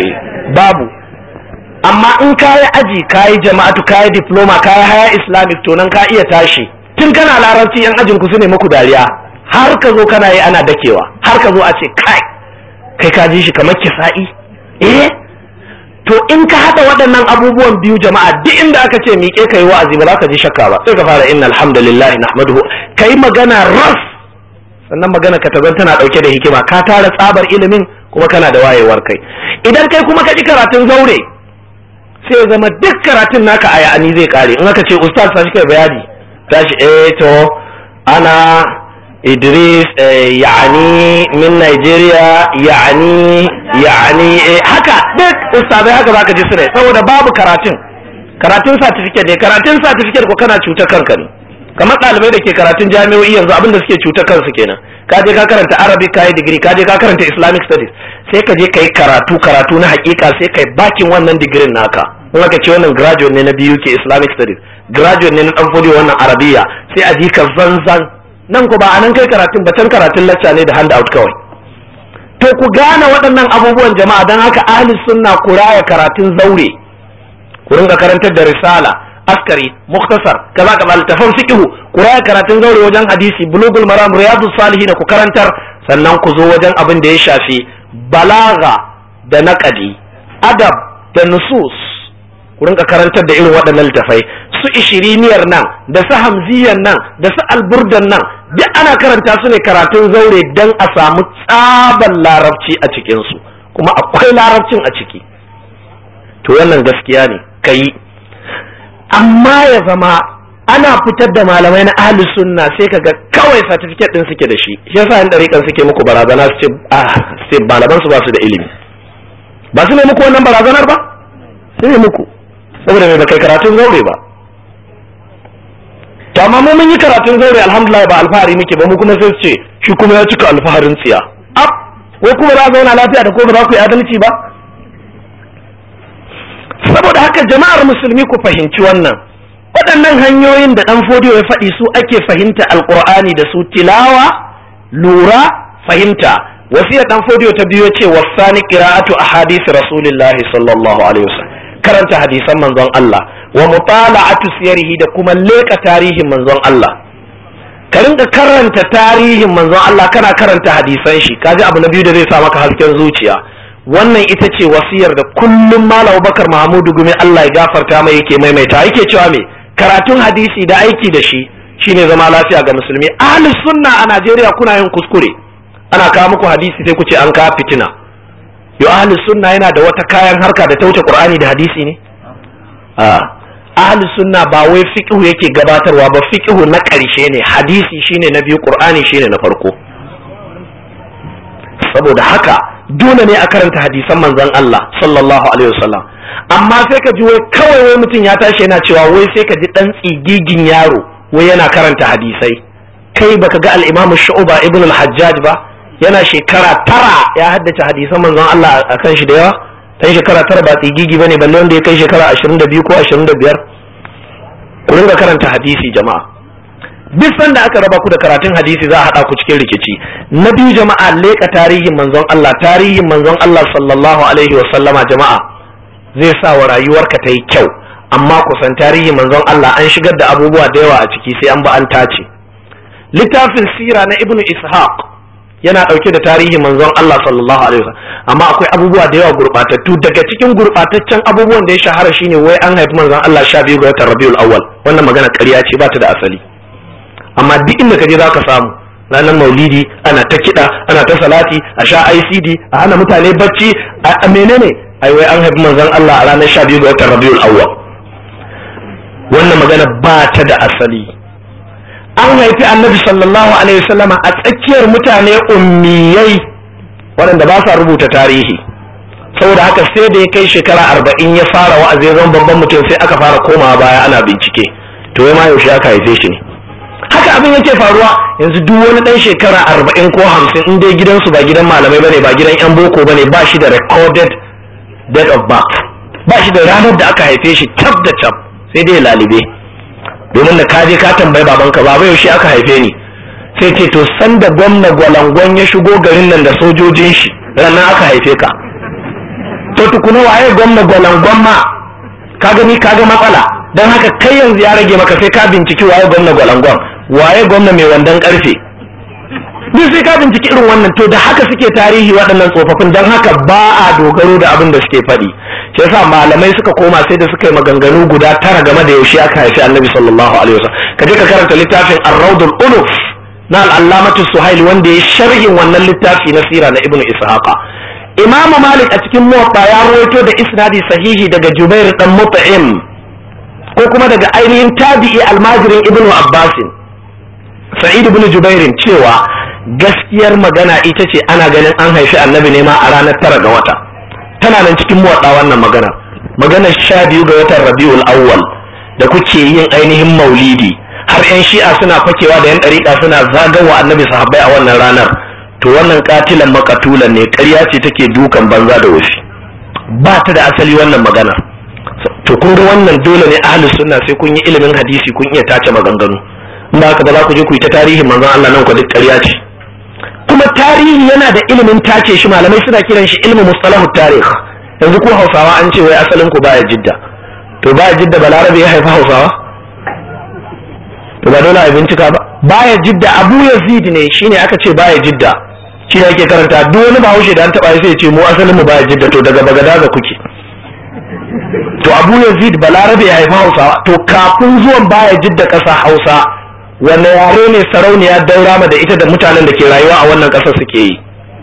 babu amma in kayi aji kayi jama'atu kayi diploma kayi haya islamic to nan ka iya tashi tun kana larabci yan ajin ku su ne muku dariya har ka zo kana yi ana dakewa har ka zo a ce kai kai ka ji shi kamar kisa'i eh to in ka hada waɗannan abubuwan biyu jama'a duk inda aka ce miƙe kai wa'azi ba za ka ji shakka ba sai ka fara inna alhamdulillahi nahmaduhu kai magana ras sannan magana ka tazan tana ɗauke da hikima ka tara tsabar ilimin kuma kana da wayewar kai idan kai kuma ka ji karatun zaure sai ya zama duk karatun naka a ya'ani zai kare in aka ce ustaz ta shi kai bayani tashi eh to ana Idris yani min Nigeria yani yani haka duk ustazai haka zaka ji sune saboda babu karatun karatun certificate ne karatun certificate ko kana cutar kanka ne kamar ɗalibai da ke karatun jami'o'i yanzu abin da suke cutar kansu kenan ka je ka karanta arabic ka yi digiri ka je ka karanta islamic studies sai ka je ka yi karatu karatu na hakika sai ka yi bakin wannan digirin naka in aka ce wannan graduate ne na biyu ke islamic studies graduate ne na dan fodiyo wannan arabiya sai a ji ka zanzan nan ku ba a nan kai karatun ba can karatun lacca ne da handout kawai to ku gane waɗannan abubuwan jama'a don haka ahli sunna ku raya karatun zaure ku ringa karantar da risala askari muktasar kaza kaza littafan fiqhu ku raya karatun zaure wajen hadisi bulugul maram riyadus salihin ku karantar sannan ku zo wajen abin da ya shafi balaga da naqadi adab da nusus ku rinka karantar da irin waɗannan littafai su ishiriniyar nan da su hamziyar nan da su alburdan nan duk ana karanta su ne karatun zaure don a samu tsaban larabci a cikinsu kuma akwai larabcin a ciki to wannan gaskiya ne ka yi amma ya zama ana fitar da malamai na ahli sunna sai kaga kawai certificate din suke da shi shi yasa yan dariƙan suke muku barazana su ce ah sai malaman su ba su da ilimi ba su ne muku wannan barazanar ba su ne muku saboda mai kai karatun zaure ba to amma mu mun yi karatun zaure alhamdulillah ba alfahari muke ba mu kuma sai su ce shi kuma ya cika alfaharin tsiya ab ko kuma za zauna lafiya da ko ba za ku yi adalci ba saboda haka jama'ar musulmi ku fahimci wannan waɗannan hanyoyin da ɗan fodiyo ya faɗi su ake fahimta alƙur'ani da su tilawa lura fahimta wasiyar ɗan fodiyo ta biyo ce wasani qira'atu ahadisi rasulillahi sallallahu alaihi wasallam karanta hadisan manzon Allah wa mutala'atu siyarihi da kuma leka tarihin manzon Allah ka rinka karanta tarihin manzon Allah kana karanta hadisan shi kaji abu na biyu da zai sa maka hasken zuciya wannan ita ce wasiyar da kullum Malam Bakar Mahmudu Gumi Allah ya gafarta mai yake maimaita yake cewa me karatun hadisi da aiki da shi shine zama lafiya ga musulmi ahli sunna a Najeriya kuna yin kuskure ana kawo muku hadisi sai ku ce an kawo fitina yo ahli sunna yana da wata kayan harka da ta wuce Qur'ani da hadisi ne a ahli sunna ba wai fiqhu yake gabatarwa ba fiqhu na ƙarshe ne hadisi shine na biyu Qur'ani shine na farko saboda haka dole ne a karanta hadisan manzon Allah sallallahu alaihi wasallam amma sai ka ji wai kawai wai mutum ya tashi yana cewa wai sai ka ji dan tsigigin yaro wai yana karanta hadisai kai baka ga al-Imam Shu'ba ibn al-Hajjaj ba yana shekara tara ya haddace hadisan manzon Allah a kan shi da yawa dan shekara tara ba tsigigi bane balle wanda ya kai shekara 22 ko 25 ku ringa karanta hadisi jama'a duk sanda aka raba ku da karatun hadisi za a haɗa ku cikin rikici na biyu jama'a leƙa tarihin manzon Allah tarihin manzon Allah sallallahu alaihi wa sallama jama'a zai sa wa rayuwarka ta yi kyau amma kusan tarihin manzon Allah an shigar da abubuwa da yawa a ciki sai an ba an tace littafin sira na ibnu ishaq yana ɗauke da tarihin manzon Allah sallallahu alaihi wa amma akwai abubuwa da yawa gurɓatattu daga cikin gurɓataccen abubuwan da ya shahara shine wai an haifi manzon Allah sha biyu ga watan Rabiul Awwal wannan magana ƙarya ce ba ta da asali amma duk inda ka je za ka samu ranar maulidi ana ta kiɗa ana ta salati a sha icd a hana mutane bacci a menene ai wai an haifi manzon Allah a ranar 12 ga watan Rabiul Awwal wannan magana ba ta da asali an haifi annabi sallallahu alaihi wasallama a tsakiyar mutane ummiyai waɗanda ba sa rubuta tarihi saboda haka sai da ya kai shekara arba'in ya fara wa'azi zan babban mutum sai aka fara komawa baya ana bincike to ya ma yaushe aka haife shi ne haka abin yake faruwa yanzu duk wani dan shekara arba'in ko hamsin in dai gidansu ba gidan malamai bane ba gidan yan boko bane ba shi da recorded date of birth ba shi da ranar da aka haife shi tab da tab sai dai lalibe domin da kaje ka tambayi babanka baba yaushe aka haife ni sai ce to sanda gwamna gwalangon ya shigo garin nan da sojojin shi ranar aka haife ka to to tukuna waye gwamna gwalangon ma ka gani ka ga matsala don haka kai yanzu ya rage maka sai ka binciki waye gwamna gwalangon waye gwamna mai wandon karfe duk sai ka binciki irin wannan to da haka suke tarihi waɗannan tsofaffin don haka ba a dogaro da abin da suke faɗi shi yasa malamai suka koma sai da suka yi maganganu guda tara game da yaushe aka haifi annabi sallallahu alaihi wasallam ka je ka karanta littafin ar-rawdul unuf na al-allamatu suhail wanda ya sharhin wannan littafi na sira na ibnu ishaqa imam malik a cikin muwatta ya rawaito da isnadi sahihi daga jubair dan mut'im ko kuma daga ainihin tabi'i almajirin ibnu abbasin sa'id ibn jubairin cewa gaskiyar magana ita ce ana ganin an haifi annabi ne ma a ranar tara ga wata tana nan cikin muwaɗa wannan magana magana sha biyu ga watan rabiul awwal da kuke yin ainihin maulidi har yan shi'a suna fakewa da yan ɗariƙa suna zagawa annabi sahabbai a wannan ranar to wannan katilan makatulan ne ƙarya ce take dukan banza da wasu ba ta da asali wannan magana to kun ga wannan dole ne ahlus sunna sai kun yi ilimin hadisi kun iya tace maganganu in ba haka ba za ku je ku yi ta tarihin manzon Allah nan ku duk ƙarya ce kuma tarihi yana da ilimin tace shi malamai suna kiran shi ilmu mustalahu tarih yanzu ko hausawa an ce wai asalin ku baya jidda to baya jidda balarabe ya haifa hausawa to ba dole a bincika ba baya jidda abu yazid ne shine aka ce baya jidda shi ne ake karanta duk wani bahaushe da an taba sai ya ce mu asalin mu baya jidda to daga bagadaza kuke to abu yazid balarabe ya haifa hausawa to kafin zuwan baya jidda ƙasa hausa wanne yare ne sarauniya daurama da ita da mutanen da ke rayuwa a wannan ƙasar suke yi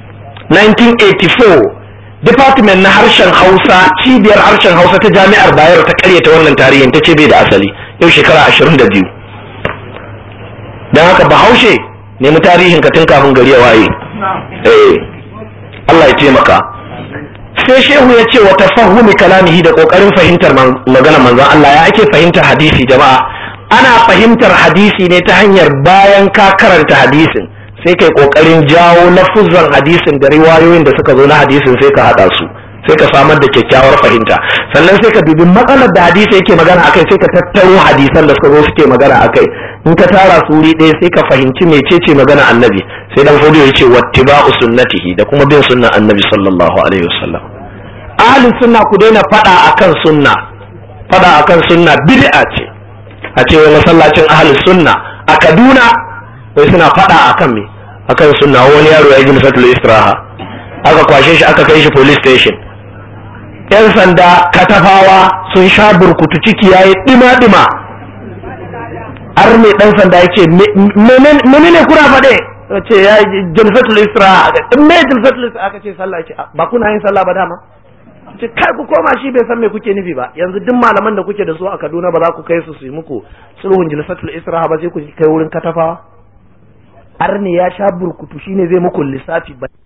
1984 department na harshen hausa cibiyar harshen hausa ta jami'ar bayero ta karyata wannan tarihin ta ce bai da asali yau shekara 22 don haka bahaushe nemi tarihin ka tun kafin gari ya waye eh Allah ya taimaka sai shehu ya ce wa tafahumi kalamihi da kokarin fahimtar magana manzon Allah ya ake fahimtar hadisi jama'a ana fahimtar hadisi ne ta hanyar bayan ka karanta hadisin sai kai kokarin jawo lafuzan hadisin da riwayoyin da suka zo na hadisin sai ka hada su sai ka samar da kyakkyawar fahimta sannan sai ka dubi matsalar da hadisi yake magana akai sai ka tattaro hadisan da suka zo suke magana akai in ka tara su wuri ɗaya sai ka fahimci mecece magana annabi sai dan fodiyo ya ce wattiba'u sunnatihi da kuma bin sunnan annabi sallallahu alaihi wasallam ahlus sunna ku daina fada akan sunna fada akan sunna bid'a ce a ce wai masallacin ahlus sunna a Kaduna wai suna fada akan me akan sunna wani yaro ya yi fatul istiraha aka kwashe shi aka kai shi police station yan sanda katafawa sun sha burkutu ciki yayi dima dima har mai dan sanda ya ce menene kuna faɗe ce ya jalsatul istiraha me jalsatul istiraha aka ce sallah ce ba kuna yin sallah ba dama ce kai ku koma shi bai san me kuke nufi ba yanzu duk malaman da kuke da su a Kaduna ba za ku kai su su yi muku sulhun jalsatul istiraha ba sai ku kai wurin katafawa arni ya sha burkutu shine zai muku lissafi ba